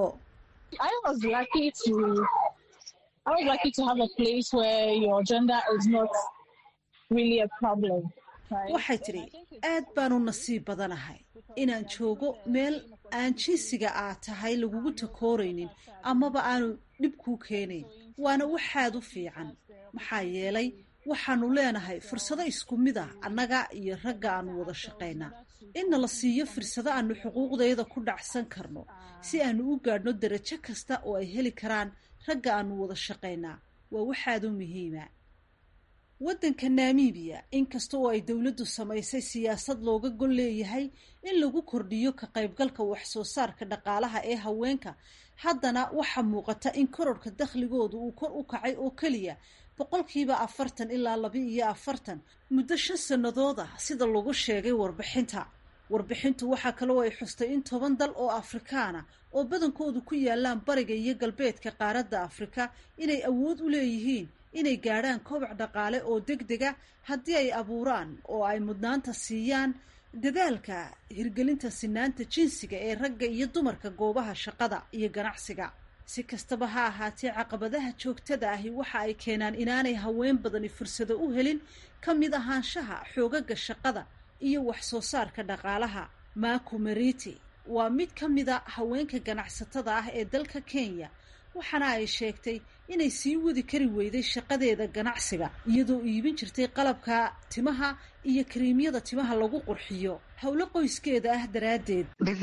waxay tidhi aad baanu nasiib badanahay inaan joogo meel aan jinsiga aad tahay lagugu takooraynin amaba aanu dhib kuu keenayn waana waxaad u fiican maxaa yeelay waxaanu leenahay fursado isku mid ah annaga iyo ragga aanu wada shaqaynaa inna la siiyo fursado aanu xuquuqdayada ku dhacsan karno si aanu u gaadhno darajo kasta oo ay heli karaan ragga aanu wada shaqaynaa waa waxaad u muhiima waddanka namibiya inkasta oo ay dowladdu samaysay siyaasad looga gol leeyahay in lagu kordhiyo ka qaybgalka waxsoo saarka dhaqaalaha ee haweenka haddana waxaa muuqata in kororhka dakhligoodu uu kor u kacay oo keliya boqolkiiba afartan ilaa laba iyo afartan muddo shan sannadood ah sida lagu sheegay warbixinta warbixintu waxaa kaloo ay xustay in toban dal oo afrikaana oo badankoodu ku yaalaan bariga iyo galbeedka qaaradda afrika inay awood u leeyihiin inay gaadhaan kobac dhaqaale oo deg dega haddii ay abuuraan oo ay mudnaanta siiyaan dadaalka hirgelinta sinaanta jinsiga ee ragga iyo dumarka goobaha shaqada iyo ganacsiga si kastaba ha ahaatee caqabadaha joogtada ahi waxa ay keenaan inaanay haween badani fursado u helin ka mid ahaanshaha xoogaga shaqada iyo wax soo saarka dhaqaalaha maku meriti waa mid ka mida haweenka ganacsatada ah ee dalka kenya waxaana ay sheegtay inay sii wadi kari weyday shaqadeeda ganacsiga iyadoo iibin jirtay qalabka timaha iyo kariimyada timaha lagu qurxiyo howlo qoyskeeda ah daraaddeed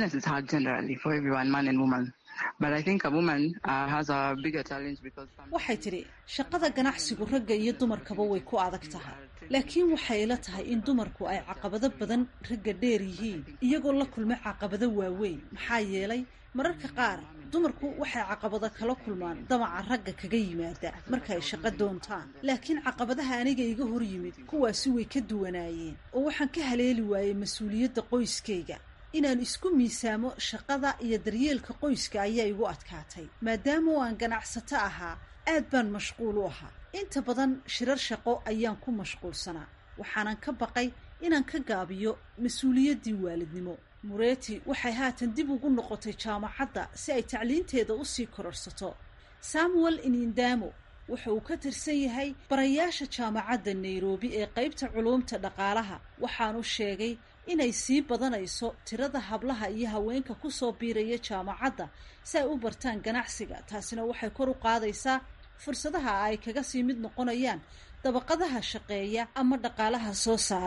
waxay tidhi shaqada ganacsigu ragga iyo dumarkaba way ku adag tahay laakiin waxay ila tahay in dumarku ay caqabado badan ragga dheer yihiin iyagoo la kulma caqabado waaweyn maxaa yeelay mararka qaar dumarku waxay caqabado kala kulmaan damaca ragga kaga yimaada marka ay shaqo doontaan laakiin caqabadaha aniga iga hor yimid kuwaasi way ka duwanaayeen oo waxaan ka haleeli waayey mas-uuliyadda qoyskayga inaan isku miisaamo shaqada iyo daryeelka qoyska ayaa igu adkaatay maadaama oo aan ganacsato ahaa aad baan mashquul u ahaa inta badan shirar shaqo ayaan ku mashquulsanaa waxaanan ka baqay inaan ka gaabiyo mas-uuliyaddii waalidnimo mureti waxay haatan dib ugu noqotay jaamacadda si ay tacliinteeda usii kororsato samuel inindamo wuxa uu ka tirsan yahay barayaasha jaamacadda nairobi ee qeybta culuumta dhaqaalaha waxaanu sheegay inay sii badanayso tirada hablaha iyo haweenka kusoo biiraya jaamacadda si ay u bartaan ganacsiga taasina waxay kor u qaadaysaa fursadaha ay kaga sii mid noqonayaan dabaqadaha shaqeeya ama dhaqaalaha soo saara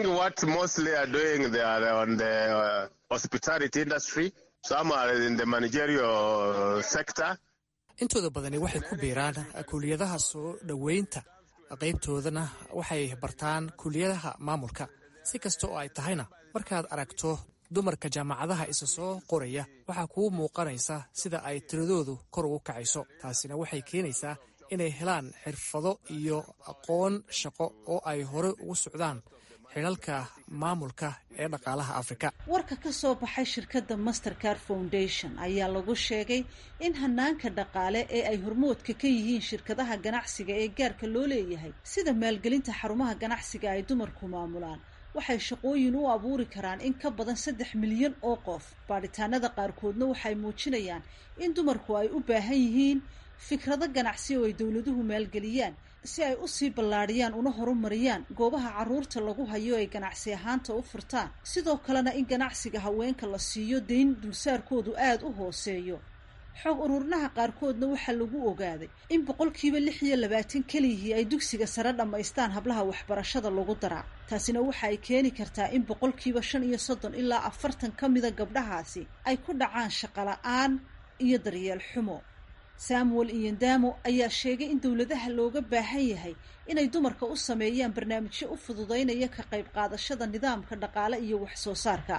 intooda badani waxay ku biiraan kuliyadaha soo dhoweynta qaybtoodana waxay bartaan kuliyadaha maamulka si kasta oo ay tahayna markaad aragto dumarka jaamacadaha isa soo qoraya waxaa kuu muuqanaysa sida ay tiradoodu kor ugu kacayso taasina waxay keenaysaa inay helaan xirfado iyo aqoon shaqo oo ay hore ugu socdaan xilalka maamulka ee dhaqaalaha afrika warka ka soo baxay shirkadda mastercard foundation ayaa lagu sheegay in hanaanka dhaqaale ee ay hormoodka ka yihiin shirkadaha ganacsiga ee gaarka loo leeyahay sida maalgelinta xarumaha ganacsiga ay dumarku maamulaan waxay shaqooyin u abuuri karaan in ka badan saddex milyan oo qof baadhitaanada qaarkoodna waxay muujinayaan in dumarku ay u baahan yihiin fikrado ganacsi oo ay dowladuhu maalgeliyaan si ay usii ballaadhiyaan una horumariyaan goobaha carruurta lagu hayo ay ganacsi ahaanta u furtaan sidoo kalena in ganacsiga haweenka la siiyo dayn dulsaarkoodu aada u hooseeyo xoog ururinaha qaarkoodna waxaa lagu ogaaday in boqolkiiba lix iyo labaatan keliyihii ay dugsiga sare dhammaystaan hablaha waxbarashada lagu daraa taasina waxa ay keeni kartaa in boqolkiiba shan iyo soddon ilaa afartan ka mida gabdhahaasi ay ku dhacaan shaqola-aan iyo daryeel xumo samuel iyandamo ayaa sheegay in dowladaha looga baahan yahay inay dumarka u sameeyaan barnaamijyo u fududaynaya ka qayb qaadashada nidaamka dhaqaale iyo wax soo saarka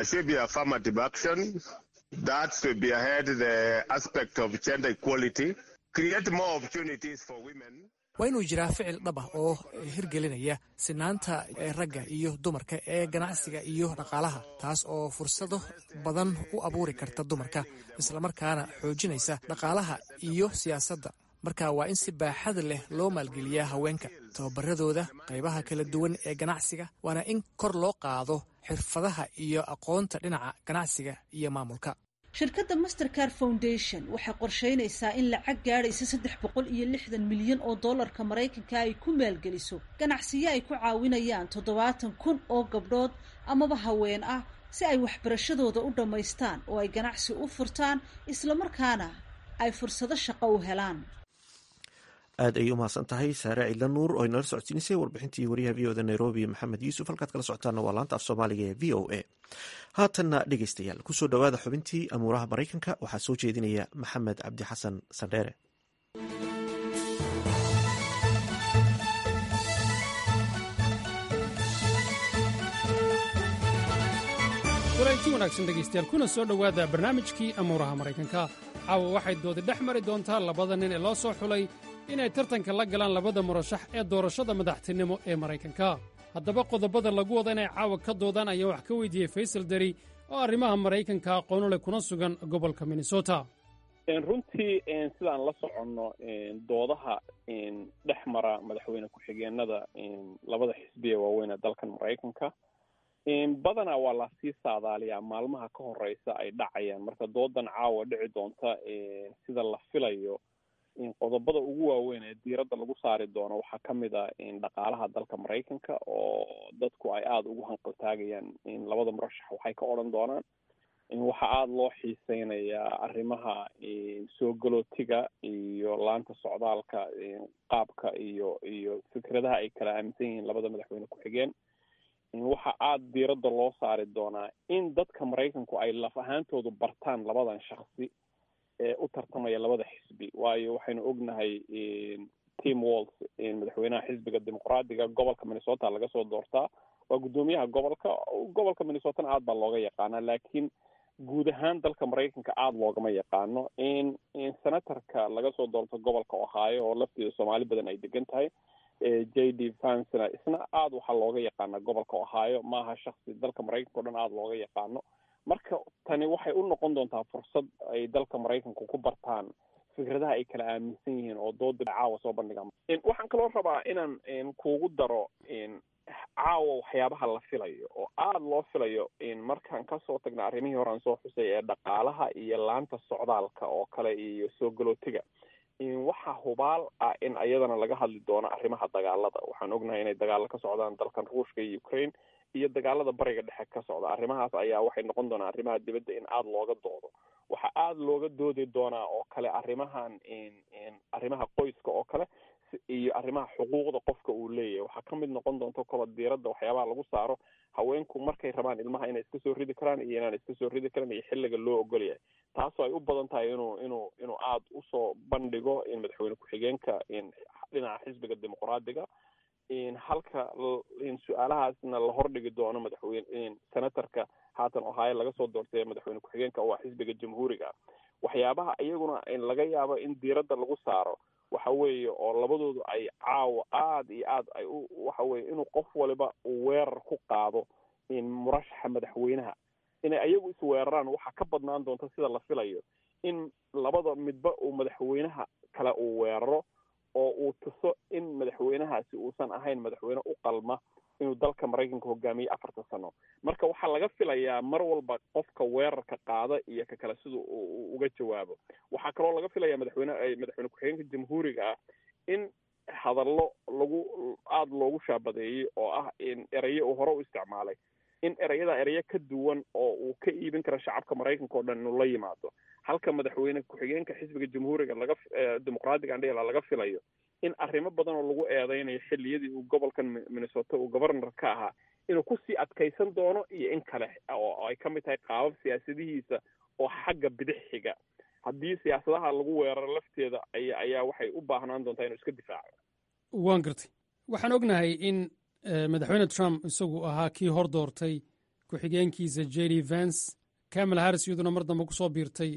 waa inuu jiraa ficil dhab ah oo hirgelinaya sinaanta ragga iyo dumarka ee ganacsiga iyo dhaqaalaha taas oo fursado badan u abuuri karta dumarka islamarkaana xoojinaysa dhaqaalaha iyo siyaasadda marka waa in si baaxad leh loo maalgeliyaa haweenka tababaradooda qaybaha kala duwan ee ganacsiga waana in kor loo qaado xirfadaha iyo aqoonta dhinaca ganacsiga iyo maamulka shirkadda mastercard foundation waxay qorsheynaysaa in lacag gaadhaysa saddex boqol iyo lixdan milyan oo dollarka maraykanka ay ku maalgeliso ganacsiyo ay ku caawinayaan toddobaatan kun oo gabdhood amaba haween ah si ay waxbarashadooda u dhammaystaan oo ay ganacsi u furtaan islamarkaana ay fursado shaqo u helaan aad ayay umahadsan tahay saare ciidla nuur oo inala socodsiinisay warbixintii wariyaha v oda nairobi maxamed yuusuf halkaad kala socotaana waa laanta af soomaaliga ee v o a haatanna dhegeystayaal kusoo dhowaada xubintii amuuraha maraykanka waxaa soo jeedinaya maxamed cabdi xasan sandheere wareegti wanaagsan dhegaystayaal kuna soo dhowaada barnaamijkii amuuraha maraykanka caawa waxay doodi dhex mari doontaa labada nin ee loo soo xulay inay tartanka la galaan labada murashax ee doorashada madaxtinimo ee maraykanka haddaba qodobada lagu wada inay caawa ka doodaan ayaa wax ka weydiiyey faysal deri oo arrimaha maraykanka aqoonu leh kuna sugan gobolka minnesota runtii sidaan la soconno doodaha dhex mara madaxweyne ku-xigeenada labada xisbi ee waaweyn ee dalkan maraykanka badanaa waa lasii saadaaliyaa maalmaha ka horeysa ay dhacayaan marka doodan caawa dhici doonta sida la filayo qodobada ugu waaweyn ee diiradda lagu saari doono waxaa ka mid a dhaqaalaha dalka maraykanka oo dadku ay aada ugu hanqaltaagayaan labada murashax waxay ka odhan doonaan waxaa aada loo xiiseynayaa arrimaha soo galootiga iyo laanta socdaalka qaabka iyo iyo fikradaha ay kala aaminsan yihiin labada madaxweyne ku-xigeen waxaa aada diiradda loo saari doonaa in dadka maraykanku ay laf ahaantoodu bartaan labadan shaksi ee u tartamaya labada xisbi waayo waxaynu ognahay tim walls madaxweynaha xisbiga dimuqraadiga gobolka minnesota laga soo doortaa waa guddoomiyaha gobolka gobolka minnesotana aada baa looga yaqaanaa laakiin guud ahaan dalka maraykanka aada loogama yaqaano in senatorka laga soo doorto gobolka ohio oo lafteeda soomaali badan ay degan tahay j d vansna isna aada waxaa looga yaqaana gobolka ohio maaha shaksi dalka maraykanka o dhan aada looga yaqaano marka tani waxay u noqon doontaa fursad ay dalka maraykanku ku bartaan fikradaha ay kala aaminsan yihiin oo dooda caawa soo bandhigaan waxaan kaloo rabaa inaan kuugu daro caawa waxyaabaha la filayo oo aada loo filayo markaan kasoo tagna arrimihii hore aan soo xusay ee dhaqaalaha iyo laanta socdaalka oo kale iyo soo galootiga waxaa hubaal ah in iyadana laga hadli doono arrimaha dagaalada waxaan ognahay inay dagaalo ka socdaan dalkan ruushka iyo ukraine iyo dagaalada bariga dhexe ka socda arrimahaas ayaa waxay noqon doonaa arrimaha dibadda in aada looga doodo waxaa aada looga doodi doonaa oo kale arrimahan arrimaha qoyska oo kale iyo arrimaha xuquuqda qofka uu leeyahay waxaa ka mid noqon doonto kalo diiradda waxyaabaha lagu saaro haweenku markay rabaan ilmaha inay iska soo ridi karaan iyo inaan iska soo ridi karan iyo xilliga loo ogol yahay taasoo ay u badan tahay inuu inuu inuu aada usoo bandhigo in madaxweyne ku-xigeenka dhinaca xisbiga dimuqraadiga halka su-aalahaasna la hordhigi doono madaxweyne senatorka haatan ohio laga soo doortay madaxweyne ku-xigeenka waa xisbiga jamhuuriga waxyaabaha iyaguna laga yaabo in diiradda lagu saaro waxa weeye oo labadoodu ay caawa aada iyo aad ay u waxa weye inuu qof waliba uu weerar ku qaado murashaxa madaxweynaha inay ayagu isweeraraan waxaa ka badnaan doonta sida la filayo in labada midba uu madaxweynaha kale uu weeraro oo uu tuso in madaxweynahaasi uusan ahayn madaxweyne u qalma inuu dalka maraykanka hogaamiye afarta sano marka waxaa laga filayaa mar walba qofka weerarka qaada iyo ka kale sida uga jawaabo waxaa kaloo laga filayaa madaxweyne madaxweyne ku-xigeenka jamhuuriga ah in hadallo lagu aada loogu shaabadeeyey oo ah in eraye uu hore u isticmaalay in ereyada ereyo ka duwan oo uu ka iibin karo shacabka maraykanka o dhan inuu la yimaado halka madaxweyne ku-xigeenka xisbiga jamhuuriga laga dimuqraadiga andhela laga filayo in arrimo badan oo lagu eedeynayo xilliyadii uu gobolkan minnesota uu governor ka ahaa inuu kusii adkaysan doono iyo in kale oo ay ka mid tahay qaabab siyaasadihiisa oo xagga bidix xiga haddii siyaasadaha lagu weeraro lafteeda aya ayaa waxay u baahnaan doontaa inuu iska difaaco waan gartay waxaan ognahay in madaxweyne trump isagu ahaa kii hor doortay ku-xigeenkiisa j d vance camala harris iyaduna mar dambe kusoo biirtay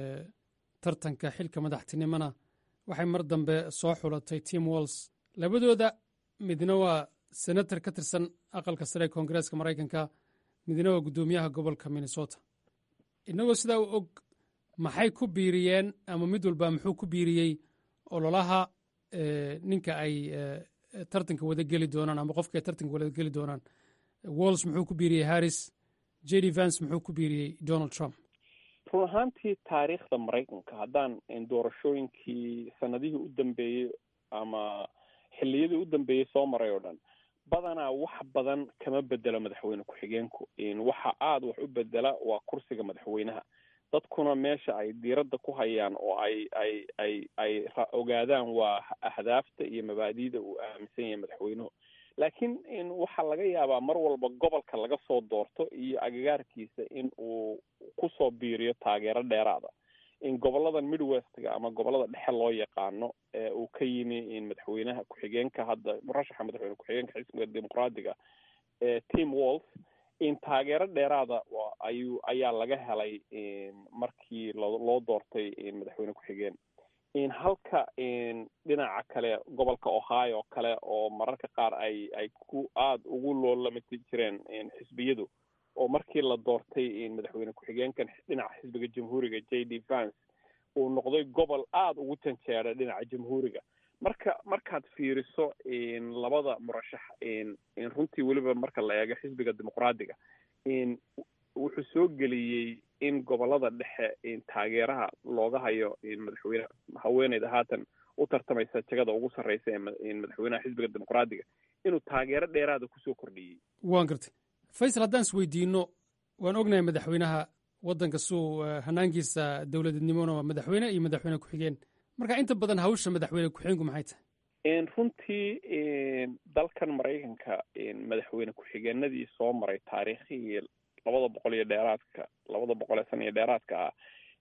tartanka xilka madaxtinimona waxay mar dambe soo xulatay tim walls labadooda midna waa senator ka tirsan aqalka sare ee koongareeska maraykanka midna waa guddoomiyaha gobolka minnesota innagoo sidaa u og maxay ku biiriyeen ama mid walba muxuu ku biiriyey ololaha ninka ay tartanka wada geli doonaan ama qofka ay tartanka wada geli doonaan walls muxuu ku biiriyey harris j d vance muxuu ku biiriyey donald trump run ahaantii taariikhda maraykanka haddaan doorashooyinkii sanadihii u dambeeyey ama xilliyadii u dambeeyey soo maray oo dhan badanaa wax badan kama bedelo madaxweyne ku-xigeenku waxa aada wax u bedela waa kursiga madaxweynaha dadkuna meesha ay diiradda ku hayaan oo ay ay ay ay ogaadaan waa ahdaafta iyo mabaadi'da uu aaminsan yahay madaxweynuhu laakiin waxaa laga yaabaa mar walba gobolka laga soo doorto iyo agagaarkiisa in uu kusoo biiriyo taageero dheeraada in goboladan midwestga ama gobolada dhexe loo yaqaano ee uu ka yimi madaxweynaha ku-xigeenka hadda murashaxa madaxweyne ku-xigeenka xisbiga dimuqraadiga ee tim walls in taageero dheeraada ayuu ayaa laga helay markii loo doortay madaxweyne ku-xigeen halka dhinaca kale gobolka ohio kale oo mararka qaar ay ay ku aada ugu loolamati jireen xisbiyadu oo markii la doortay madaxweyne ku-xigeenkan dhinaca xisbiga jamhuuriga j d vance uu noqday gobol aada ugu janjeera dhinaca jamhuuriga marka markaad fiiriso labada murashax runtii weliba marka la eego xisbiga dimuqraadiga wuxuu soo geliyey in gobolada dhexe taageeraha looga hayo madaxweyne haweeneyda haatan u tartamaysa jagada ugu sarreysa ee madaxweynaha xisbiga dimuqraadiga inuu taageero dheeraada kusoo kordhiyey waan gartay faysal haddaan is weydiino waan ognahay madaxweynaha waddanka suu hanaankiisa dowladnimona waa madaxweyne iyo madaxweyne ku-xigeen marka inta badan hawsha madaxweyne ku-xigeenku maxay tahay runtii dalkan maraykanka madaxweyne ku-xigeenadii soo maray taariikhihii labada boqol iyo dheeraadka labada boqol ee sana iyo dheeraadka ah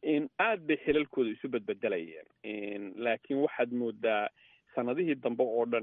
aad bay xilalkooda isu bedbedelayeen laakiin waxaad moodaa sanadihii dambe oo dhan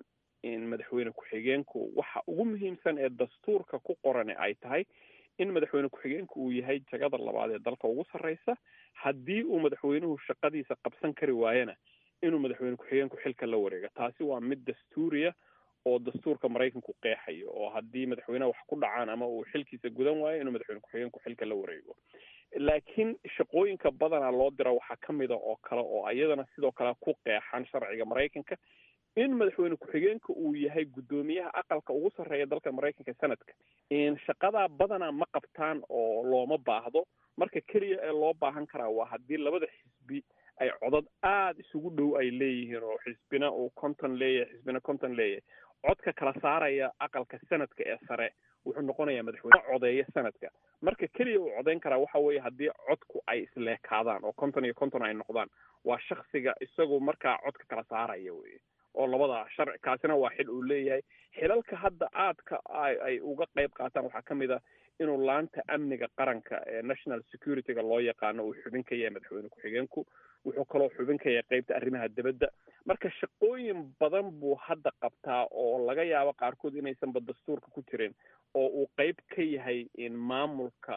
in madaxweyne ku-xigeenku waxa ugu muhiimsan ee dastuurka ku qorane ay tahay in madaxweyne ku-xigeenku uu yahay jagada labaad ee dalka ugu sarreysa haddii uu madaxweynuhu shaqadiisa qabsan kari waayana inuu madaxweyne ku-xigeenku xilka la wareego taasi waa mid dastuuriya oo dastuurka maraykanku qeexayo oo haddii madaxweyneha wax ku dhacaan ama uu xilkiisa gudan waayo inuu madaxweyne ku-xigeenku xilka la wareego laakiin shaqooyinka badanaa loo dira waxaa ka mida oo kale oo iyadana sidoo kale ku qeexan sharciga maraykanka in madaxweyne ku-xigeenka uu yahay guddoomiyaha aqalka ugu sarreeya dalka maraykanka sanadka shaqadaa badanaa ma qabtaan oo looma baahdo marka keliya ee loo baahan karaa waa haddii labada xisbi ay codad aada isugu dhow ay leeyihiin oo xisbina uu conton leeyahay xisbina conton leeyahay codka kala saaraya aqalka sanadka ee sare wuxuu noqonayaa madaxweyne codeeya sanadka marka keliya uu codeyn karaa waxa weeye haddii codku ay isleekaadaan oo conton iyo conton ay noqdaan waa shaksiga isagu markaa codka kala saaraya weye oo labada sharci kaasina waa xil uu leeyahay xilalka hadda aadka ay uga qayb qaataan waxaa ka mid a inuu laanta amniga qaranka ee national securityga loo yaqaano uu xubin ka yahay madaxweyne ku-xigeenku wuxuu kaloo xubin ka yahay qeybta arrimaha dibadda marka shaqooyin badan buu hadda qabtaa oo laga yaabo qaarkood inaysanba dastuurka ku jirin oo uu qeyb ka yahay maamulka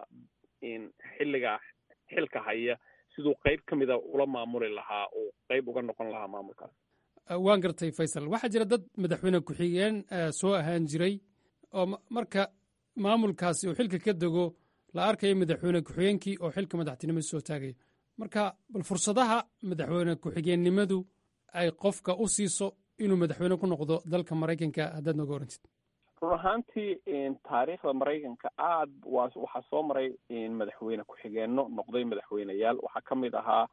xilliga xilka haya siduu qeyb ka mida ula maamuli lahaa uu qeyb uga noqon lahaa maamulkaas waan gartay faysal waxaa jira dad madaxweyne ku-xigeen soo ahaan jiray oo marka maamulkaasi uu xilka ka dego la arkayo madaxweyne ku-xigeenkii oo xilka madaxtinimada soo taagayo marka bal fursadaha madaxweyne ku-xigeennimadu ay qofka u siiso inuu madaxweyne ku noqdo dalka maraykanka haddaad nooga warantid run ahaantii taariikhda maraykanka aad waa waxaa soo maray madaxweyne ku-xigeenno noqday madaxweyneyaal waxaa ka mid ahaa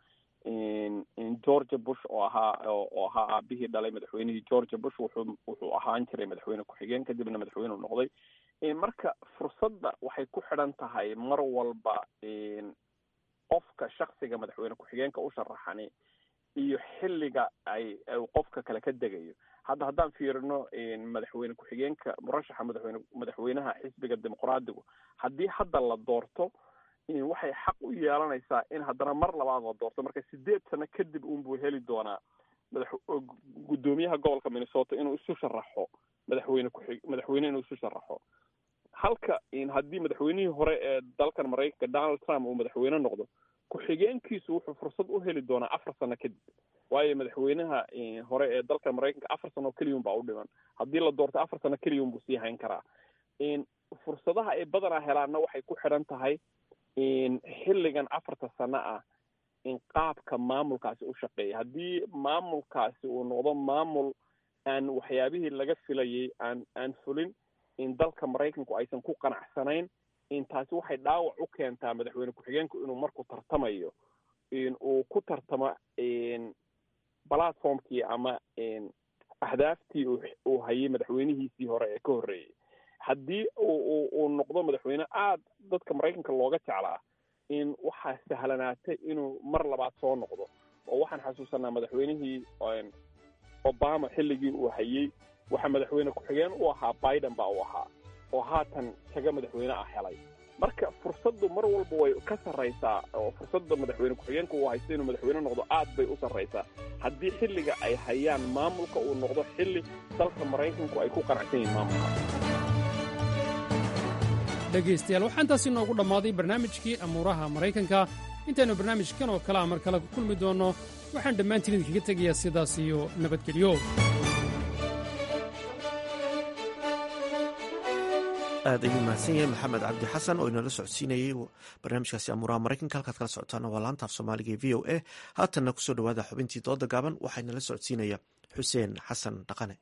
georgia bush oo ahaa oo ahaa aabihii dhalay madaxweynihii georgia bush wuxuu wuxuu ahaan jiray madaxweyne ku-xigeen kadibna madaxweyne u noqday marka fursadda waxay ku xidhan tahay mar walba qofka shaksiga madaxweyne ku-xigeenka u sharaxani iyo xilliga ay qofka kale ka degayo hadda haddaan fiirino madaxweyne ku-xigeenka murashaxa madaxweyne madaxweynaha xisbiga dimuqraadigu haddii hadda la doorto waxay xaq u yeelanaysaa in haddana mar labaad la doorto marka sideed sano kadib unbuu heli doonaa madax guddoomiyaha gobolka minnesota inuu isu sharaxo madaxweyne kuxig madaxweyne inuu isu sharaxo halka haddii madaxweynihii hore ee dalkan maraykanka donald trump uu madaxweyne noqdo ku-xigeenkiisu wuxuu fursad u heli doonaa afar sano kadib waayo madaxweynaha hore ee dalka maraykanka afar sano keliyun baa u dhiman haddii la doorto afar sano keliyun buu sii hayn karaa fursadaha ay badanaa helaanna waxay ku xidhan tahay xilligan afarta sano ah in qaabka maamulkaasi u shaqeeya haddii maamulkaasi uu noqdo maamul aan waxyaabihii laga filayay aan aan fulin in dalka maraykanku aysan ku qanacsanayn in taasi waxay dhaawac u keentaa madaxweyne ku-xigeenku inuu markuu tartamayo uu ku tartamo platformkii ama ahdaaftii uu hayay madaxweynihiisii hore ee ka horreeyey haddii uu noqdo madaxweyne aada dadka maraykanka looga jeclaa in waxaa sahlanaatay inuu mar labaad soo noqdo oo waxaan xasuusanaa madaxweynihii obama xilligii uu hayey waxaa madaxweyne ku-xigeen u ahaa biden baa u ahaa oo haatan jaga madaxweyne ah helay marka fursaddu mar walba way ka sarraysaa oo fursadda madaxweyne ku-xigeenka uu haysto inuu madaxweyne noqdo aad bay u sarraysaa haddii xilliga ay hayaan maamulka uu noqdo xilli dalka maraykanku ay ku qanacsan yihiin maamulka dhegaystayaal waxaa intaasi noogu dhammaaday barnaamijkii amuuraha maraykanka intaynu barnaamijkan oo kalea mar kale ku kulmi doonno waxaan dhammaantiin idinkaga tegayaa sidaas iyo nabadgelyo aad ayuu mahadsan yahay maxamed cabdi xasan oo inala socodsiinayey barnaamijkaasi amuuraha maraykanka halkaad kala socotaana waa laanta af soomaaliga ee v o a haatanna kusoo dhowaada xubintii dooda gaaban waxaa inala socodsiinaya xuseen xasan dhaqane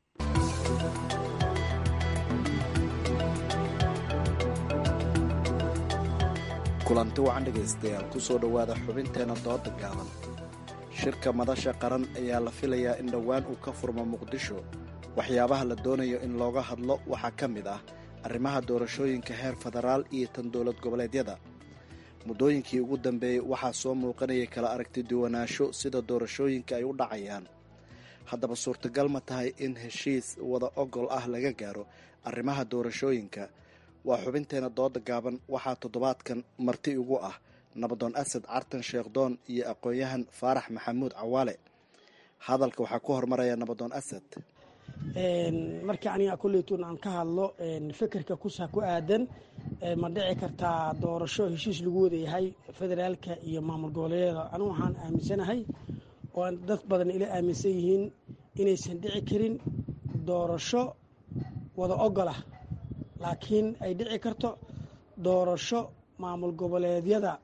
kulanti wacan dhegaystayaal ku soo dhowaada xubinteenna dooda gaaban shirka madasha qaran ayaa la filayaa in dhowaan uu ka furmo muqdisho waxyaabaha la doonayo in looga hadlo waxaa ka mid ah arrimaha doorashooyinka heer federaal iyo tan dowlad goboleedyada muddooyinkii ugu dambeeyey waxaa soo muuqanayay kala aragti duwanaansho sida doorashooyinka ay u dhacayaan haddaba suurtagal ma tahay in heshiis wada ogol ah laga gaaro arrimaha doorashooyinka waa xubinteenna dooda gaaban waxaa toddobaadkan marti ugu ah nabadoon asad cartan sheekhdoon iyo aqoon-yahan faarax maxamuud cawaale hadalka waxaa ku hormaraya nabadoon asad markii aniga koleytun aan ka hadlo fikirka kusa ku aadan ma dhici kartaa doorasho heshiis lagu wada yahay federaalka iyo maamul goboleedyada anigu waxaan aaminsanahay oo dad badan ila aaminsan yihiin inaysan dhici karin doorasho wada ogolah laakiin ay dhici karto doorasho maamul goboleedyada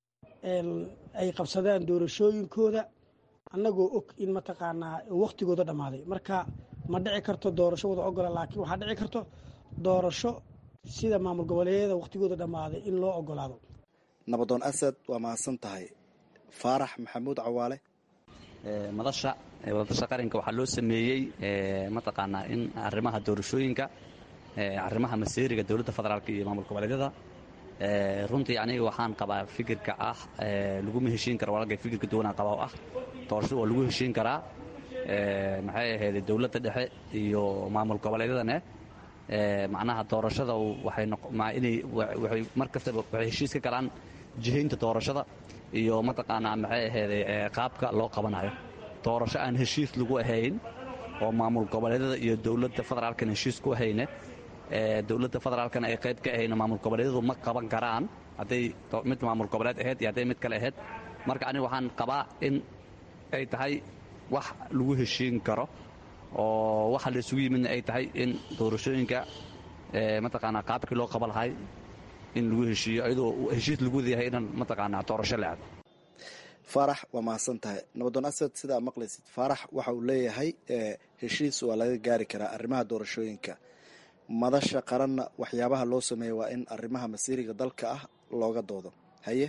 ay qabsadaan doorashooyinkooda annagoo og in mataqaanaa wakhtigooda dhammaaday marka ma dhici karto doorasho wada ogola laakiin waxaa dhici karto doorasho sida maamul goboleedyada wakhtigooda dhammaaday in loo ogolaado nabadoon asad waa mahadsan tahay faarax maxamuud cawaale madasha wadadasha qaranka waxaa loo sameeyey mataqaanaa in arrimaha doorashooyinka arrimaha maseeriga dowladda federaalk iyo maamul goboleedyada runtii aniga waxaan qabaa fikirka ah laguma heshiin kara walaalkay fikirka duwanaan qabaa oo ah doorashada waa lagu heshiin karaa maxay ahayd dowladda dhexe iyo maamul goboleedyadane macnaha doorashada waxay mar kastaba waxay heshiis ka galaan jihaynta doorashada iyo mataqaanaa maxay ahayd qaabka loo qabanayo doorasho aan heshiis lagu ahayn oo maamul goboleedyada iyo dowladda federaalkana heshiis ku ahayne dowladda federaalkana ay qayb ka ahayno maamul goboleedyadu ma qaban karaan hadday mid maamul goboleed ahayd iyo hadday mid kale ahayd marka aniga waxaan qabaa in ay tahay wax lagu heshiin karo oo waxa la isugu yimidna ay tahay in doorashooyinka mataqaanaa qaabkii loo qaba lahay in lagu heshiiyo iyadoo heshiis lagu wadayahay inaan mataqaanaa doorasho la aado faarax waa mahadsan tahay nabadoon asad sidaa maqlaysid faarax waxa uu leeyahay heshiis waa laga gaari karaa arrimaha doorashooyinka madasha qaranna waxyaabaha loo sameeya waa in arrimaha masiiriga dalka ah looga doodo haye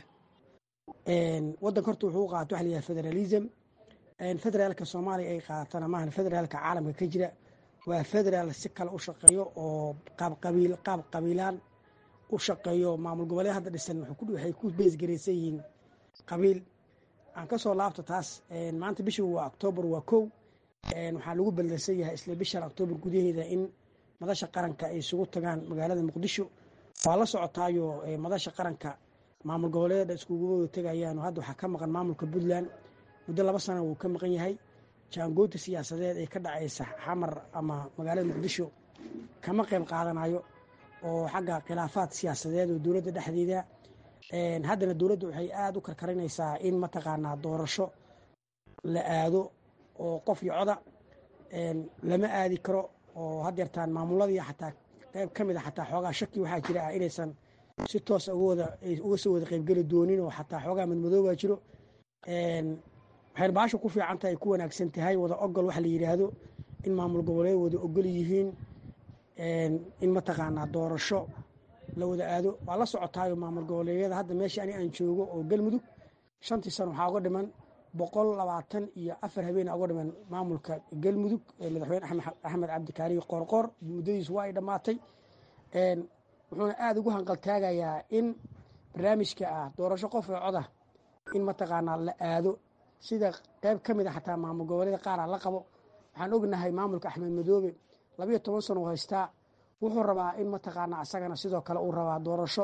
wadanka horta wuxuu qaata waxa layahay federalism federaalka soomaaliya ay qaadatana maahan federaalka caalamka ka jira waa federaal si kale u shaqeeyo oo qaab qabiil qaab qabiilaan u shaqeeyo maamul goboleed hadda dhisan waxay ku beesgaraysan yihiin qabiil aan ka soo laabto taas maanta bisha waa oktoobar waa kow waxaa lagu ballansan yahay isla bishan oktoobar gudaheeda in madasha qaranka ay isugu tagaan magaalada muqdisho waa la socotaayo madasha qaranka maamul goboleeda iskugu tegayaan hadda waxaa ka maqan maamulka puntland muddo laba sana wuu ka maqan yahay jaangoynta siyaasadeed ee ka dhacaysa xamar ama magaalada muqdisho kama qayb qaadanayo oo xagga khilaafaad siyaasadeed oo dowladda dhexdeeda haddana dowladda waxay aada u karkarinaysaa in mataqaanaa doorasho la aado oo qof iyo coda lama aadi karo oo haddeertaan maamuladii xataa qayb ka mid a xataa xoogaa shaki waxaa jira ah inaysan si toos uga soo wada qaybgeli doonin oo xataa xoogaa madmadoobaa jiro waxayna baasha ku fiican tahay ku wanaagsan tahay wada ogol waxa la yidhaahdo in maamul goboleed wada ogol yihiin in mataqaanaa doorasho la wada aado waa la socotaayo maamul goboleedyada hadda meesha ani aan joogo oo galmudug shantii sano waxaa uga dhiman boqol labaatan iyo afar habeen uga dhiman maamulka galmudug madaxweyne axmed cabdikaariyo qoorqoor muddadiisu waa ay dhammaatay wuxuuna aada ugu hanqaltaagayaa in barnaamijka ah doorasho qof ee coda in mataqaanaa la aado sida qayb ka mid a xataa maamul goboleeda qaara la qabo waxaan ognahay maamulka axmed madoobe labayo toban sano u haystaa wuxuu rabaa in mataqaanaa isagana sidoo kale uu rabaa doorasho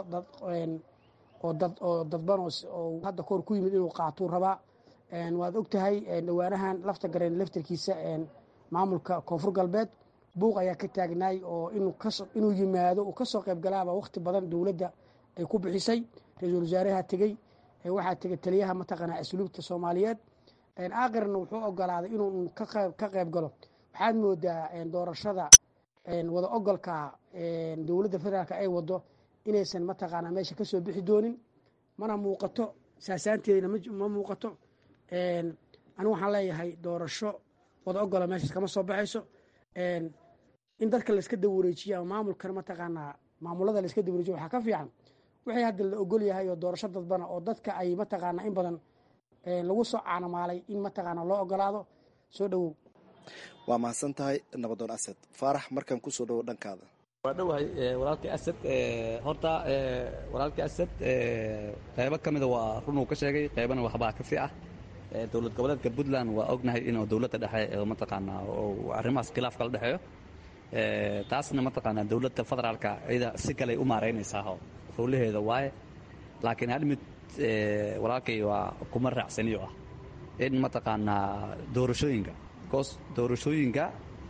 oo dadban oo hadda koor ku yimid inuu qaatuu rabaa waad ogtahay dhawaanahan lafta gareen laftarkiisa maamulka koonfur galbeed buuq ayaa ka taagnaay oo inuu yimaado uu kasoo qayb galaaba wakhti badan dowladda ay ku bixisay ra-iisul wasaaraha tegey waxaa tegay taliyaha mataqaanaa asluubta soomaaliyeed aakirna wuxuu ogolaaday inuu ka qayb galo waxaad moodaa doorashada wada ogolka dowladda federaalk ay wado inaysan mataqaanaa meesha kasoo bixi doonin mana muuqato saasaanteedina ma muuqato anigu waxaan leeyahay doorasho wada ogola meeshaas kama soo baxayso in dadka layska dawareejiyo ama maamulkan mataqaanaa maamulada layska dawareejiyo waxaa ka fiican wixii hadda la ogol yahay oo doorasho dadbana oo dadka ay mataqaanaa in badan lagu soo caanamaalay in mataqaanaa loo ogolaado soo dhowow waa mahadsan tahay nabadoon asad faarax markaan kusoo dhowo dhankaada waa dhowahay walaalkii asad horta walaalkii asad qaybo ka mida waa runuu ka sheegay qaybana waxbaa ka fi ah dowlad goboleedka puntland waa ognahay inuu dowladda dhexe mataqaanaa arrimahaas khilaaf kala dhexeeyo taasna mataqaanaa dowladda federaalka iyada si kaley u maaraynaysaa howlaheeda waaye laakiin hal mid walaalkay waa kuma raacsaniyo ah in mataqaanaa doorashooyinka bcause doorashooyinka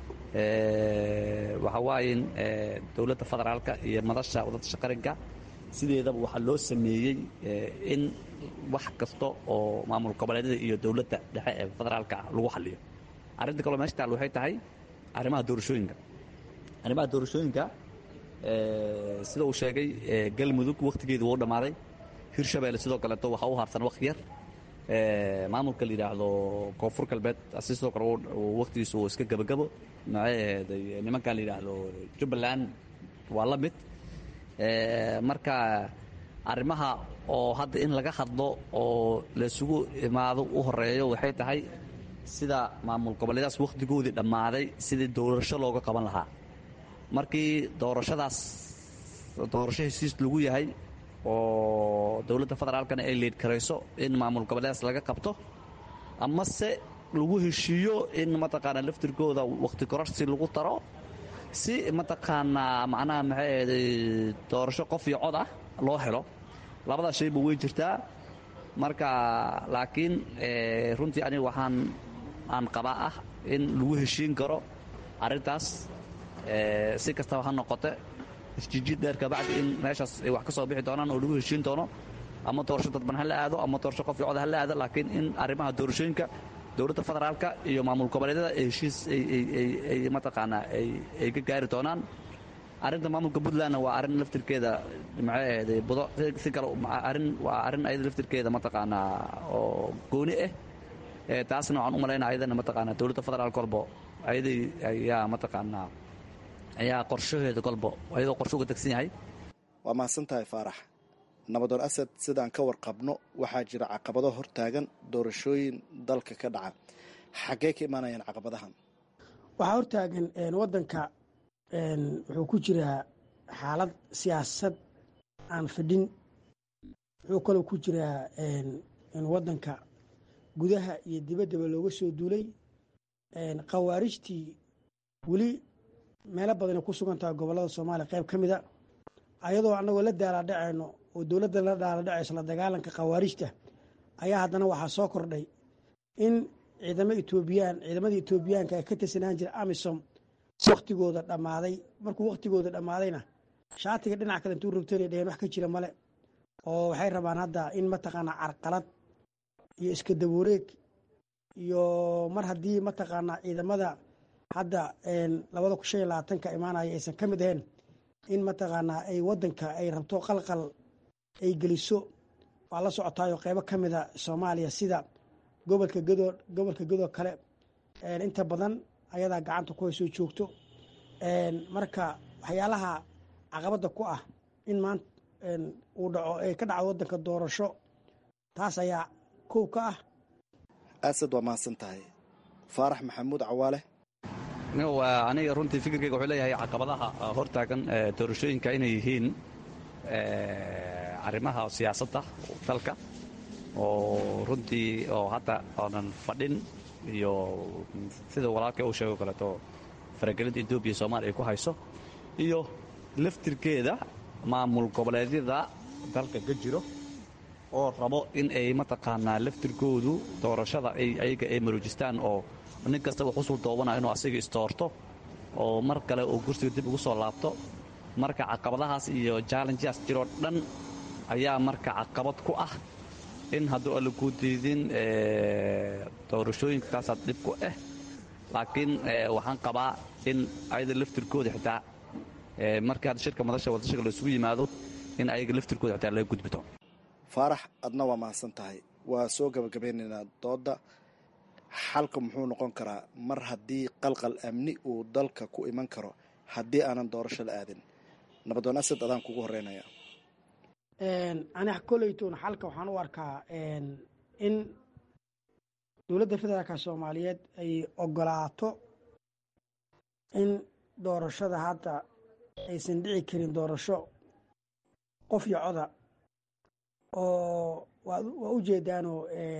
waxa waaye in dowladda federaalka iyo madasha wadadasha qaranka sideedaba waxaa loo sameeyey in wax kasta oo maamul goboleedyada iyo dowladda dhexe ee federaalka lagu xaliyo arrinta kaloo meesha taal waxay tahay arrimaha doorashooyinka arrimaha doorashooyinka sida uu sheegay galmudug wakhtigeedu wuu dhammaaday hirshabeelle sidoo kaleeto waxaa u harsan wakti yar maamulka la yidhaahdo koonfur galbeed asi sidoo kale wakhtigiisu uu iska gebagabo maxay nimankan la yidhaahdo jubbaland waa la mid marka arrimaha oo hadda in laga hadlo oo laysugu imaado u horeeyo waxay tahay sida maamul goboleedaas wakhtigoodii dhammaaday sidii doorasho looga qaban lahaa markii doorashadaas doorasho hesiis lagu yahay oo dowladda federaalkana ay leed karayso in maamul goboleedaas laga qabto amase lagu heshiiyo in mataqaanaa laftirkooda wakhti kororsi lagu daro si mataqaanaa macnaha maxay ahday doorasho qof iyo cod ah loo helo labadaas shayba way jirtaa marka laakiin runtii aniga waxaan aan qabaa ah in lagu heshiin karo arrintaas si kastaba ha noqote isjijiid dheer kabacdi in meeshaas ay wax ka soo bixi doonaan oo lagu heshiin doono ama doorasho dadban ha la aado ama doorasho qof iyo cod ha la aado laakiin in arrimaha doorashooyinka dowladda federaalka iyo maamul goboleedyada ay heshiis ay mataqaanaa ay ka gaari doonaan arrinta maamulka puntlandna waa arrin laftirkeeda maxay ahday budo si kale arrin waa arrin ayada laftirkeeda mataqaanaa oo gooni ah taasna waxaan u malaynaa ayadana mataqaanaa dowladda federaalka kolbo ayaday ayaa mataqaanaa ayaa qorshaheeda kolbo ayadoo qorsho uga tegsan yahay waa mahadsan tahay faarax nabadoon asad sidaan ka warqabno waxaa jira caqabado hortaagan doorashooyin dalka ka dhaca xaggee ka imaanayaan caqabadahan waxaa hortaagan wadanka wuxuu ku jiraa xaalad siyaasad aan fadhin wuxuu kaloo ku jiraa wadanka gudaha iyo dibaddaba looga soo duulay khawaarijtii weli meelo badanay ku sugan tahay gobollada soomaaliya qayb ka mida ayadoo annagoo la daaladhacayno oo dowladda la daaladhacayso la dagaalanka khawaarijta ayaa haddana waxaa soo kordhay in ciidamo etoobiyaan ciidamadii etoobiyaanka ee ka tirsanaan jira amisom wakhtigooda dhammaaday markuu wakhtigooda dhammaadayna shaatiga dhinac kale intuu rogtana dheheen wax ka jira male oo waxay rabaan hadda in mataqaanaa carqalad iyo iska dawareeg iyo mar haddii mataqaanaa ciidamada hadda labada kun shan iyo labaatanka imaanaya aysan ka mid ahayn in mataqaanaa ay wadanka ay rabto qalqal ay geliso waa la socotaayo qeybo ka mida soomaaliya sida gobolka gadoo gobolka gadoo kale inta badan ayadaa gacanta ku haysoo joogto marka waxyaalaha caqabadda ku ah in maanta uu dhaco ay ka dhacdo wadanka doorasho taas ayaa kow ka ah asad waa mahadsan tahay faarax maxamuud cawaale aniga runtii fikirkeyga wuxuu leeyahay caqabadaha hortaagan doorashooyinka inay yihiin arrimaha siyaasadda dalka oo runtii oo hadda oonan fadhin iyo sida walaalkay uu sheego kaleeto faragelinta etoobiya soomaaliya ay ku hayso iyo laftirkeeda maamul goboleedyada dalka ka jiro oo rabo in ay mataqaanaa laftirkoodu doorashada ayaga ay maroojistaan oo nin kasta uu xusul doobana inuu asiga istoorto oo mar kale uu kursiga dib ugu soo laabto marka caqabadahaas iyo jallenjaas jiroo dhan ayaa marka caqabad ku ah in hadduu alla kuu diidin doorashooyinka kaasaa dhib ku ah laakiin waxaan qabaa in ayada laftirkooda xitaa markii hadda shirka madasha wadashaka laisugu yimaado in ayaga laftirkooda xitaa laga gudbito faarax adna waa mahadsan tahay waa soo gabagabeynaynaa doodda xalka muxuu noqon karaa mar haddii qalqal amni uu dalka ku iman karo haddii aanan doorasho la aadin nabadoon asad adaan kugu horeynaya aniga koleytoon xalka waxaan u arkaa in dowladda federaalka soomaaliyeed ay ogolaato in doorashada hadda aysan dhici karin doorasho qof iyo coda oo waa u jeedaanoo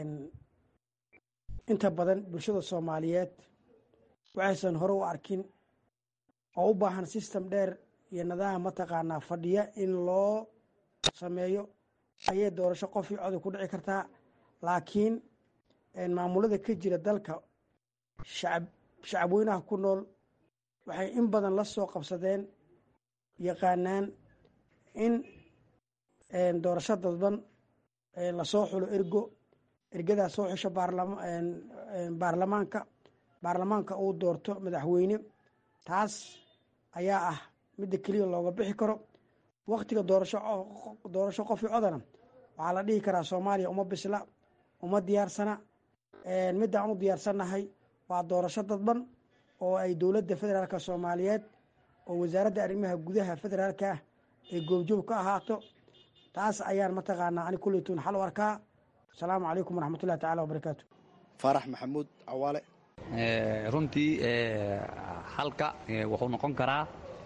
inta badan bulshada soomaaliyeed waxaysan hore u arkin oo u baahan system dheer iyo nidaam mataqaanaa fadhiya in loo sameeyo ayay doorasho qof iyo coda ku dhici kartaa laakiin maamulada ka jira dalka shacab shacabweynaha ku nool waxay in badan la soo qabsadeen yaqaanaan in doorasho dadban lasoo xulo ergo ergadaa soo xusho baarlamaanka baarlamaanka uu doorto madaxweyne taas ayaa ah midda keliya looga bixi karo waktiga doorasho doorasho qof i codana waxaa la dhihi karaa soomaaliya uma bisla uma diyaarsana midaan u diyaarsannahay waa doorasho dadban oo ay dowladda federaalka soomaaliyeed oo wasaaradda arrimaha gudaha federaalka ah ay goobjoog ka ahaato taas ayaan mataqaanaa ani kuleytuun xal u arkaa asalaamu calaykum waraxmatullahi tacala wabarakaatu faarax maxamuud cawaale runtii xalka wuxuu noqon karaa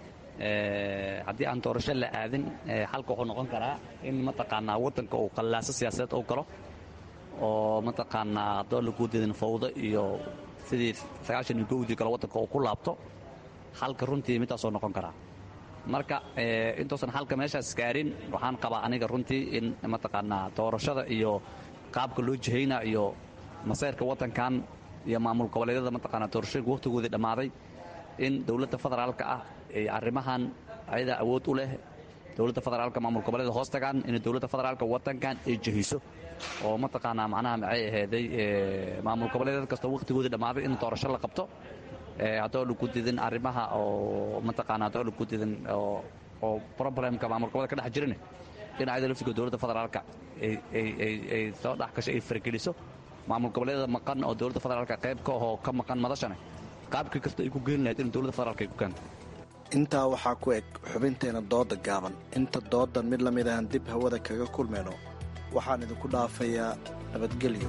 haddii aan doorasho la aadin xalka wuxuu noqon karaa in mataqaanaa waddanka uu qallaaso siyaasadeed uu galo oo mataqaanaa haddoo laguu didin fawdo iyo sidii sagaashan iyo kowdii kale waddanka uu ku laabto xalka runtii midaasoo noqon karaa marka intuusan xalka meeshaas gaarin waxaan qabaa aniga runtii in mataqaanaa doorashada iyo qaabka loo jihayna iyo masayrka waddankan iyo maamul goboleedyada mataqaanaa doorashooyinka wakhtigoodii dhammaaday in dowladda federaalka ah ay arrimahan ayadaa awood u leh dowladda federaalka maamul goboleeda hoos tagaan inay dowladda federaalka waddankan ay jihiso oo mataqaanaa macnaha maxay ahayday maamul goboleedyad kastoo wakhtigoodii dhammaaday in doorasho la qabto haddoo lagu didin arrimaha oo mataqaanaa haddoo lagu didin oo problemka maamul goboleda ka dhex jirin in ayada laftiga dowladda federaalka ay soo dhex gasho ay fargeliso maamul goboleedyada maqan oo dowladda federaalka qayb ka ahoo ka maqan madashane qaabkii kasta ay ku geeni lahayd in dowladda federaalka ay ku keento intaa waxaa ku eg xubinteena dooda gaaban inta doodan mid lamid ahan dib hawada kaga kulmayno waxaan idinku dhaafayaa nabadgelyo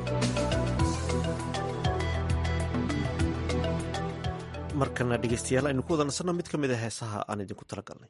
markana dhegeystayaal aynu ku wada nasanno mid ka mid a heesaha aan idinku talagalnay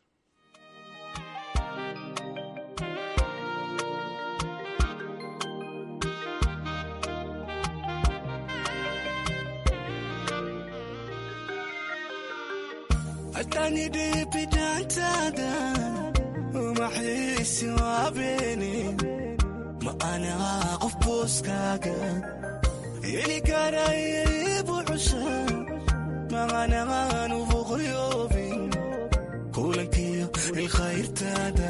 atanidhibidantada umaxiisi waabeni ma anaha qof booskaaga heli karaybu cusha maqanaanu boqoyoobin kulankiyo ilkhayrtaada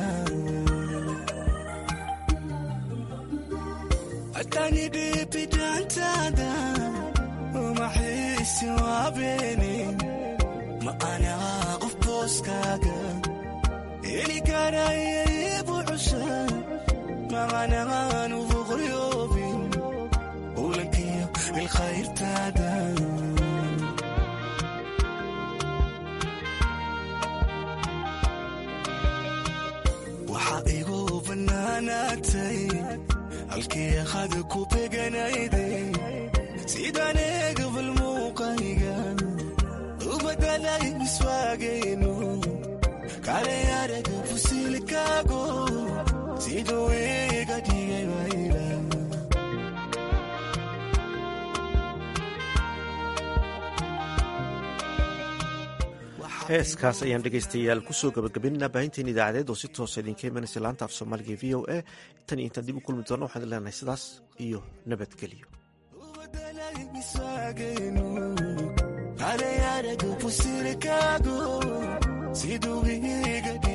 atanidhibidantada umaxiisi waabeni ma anaha qof booskaaga heli karaybu cusha maqanaanu boqoyoobin kulankiyo ilkhayrtaada waxaa igu bannaanaatay halkii qada ku beganayday sidaan eegabal muuqayga ubadalay miswaagayno kale araga fusilkaago siduu iga dhigay wayla heeskaas ayaan dhegaystayaal kusoo gabagabaynaa baahinteen idaacadeed oo si toosa idinka imanaysa laanta af soomaaliga e v o a tan iyo intaan dib u kulmi doona waxaan idin leenahay sidaas iyo nabadgelyo kale araga fusilkaago siduu iga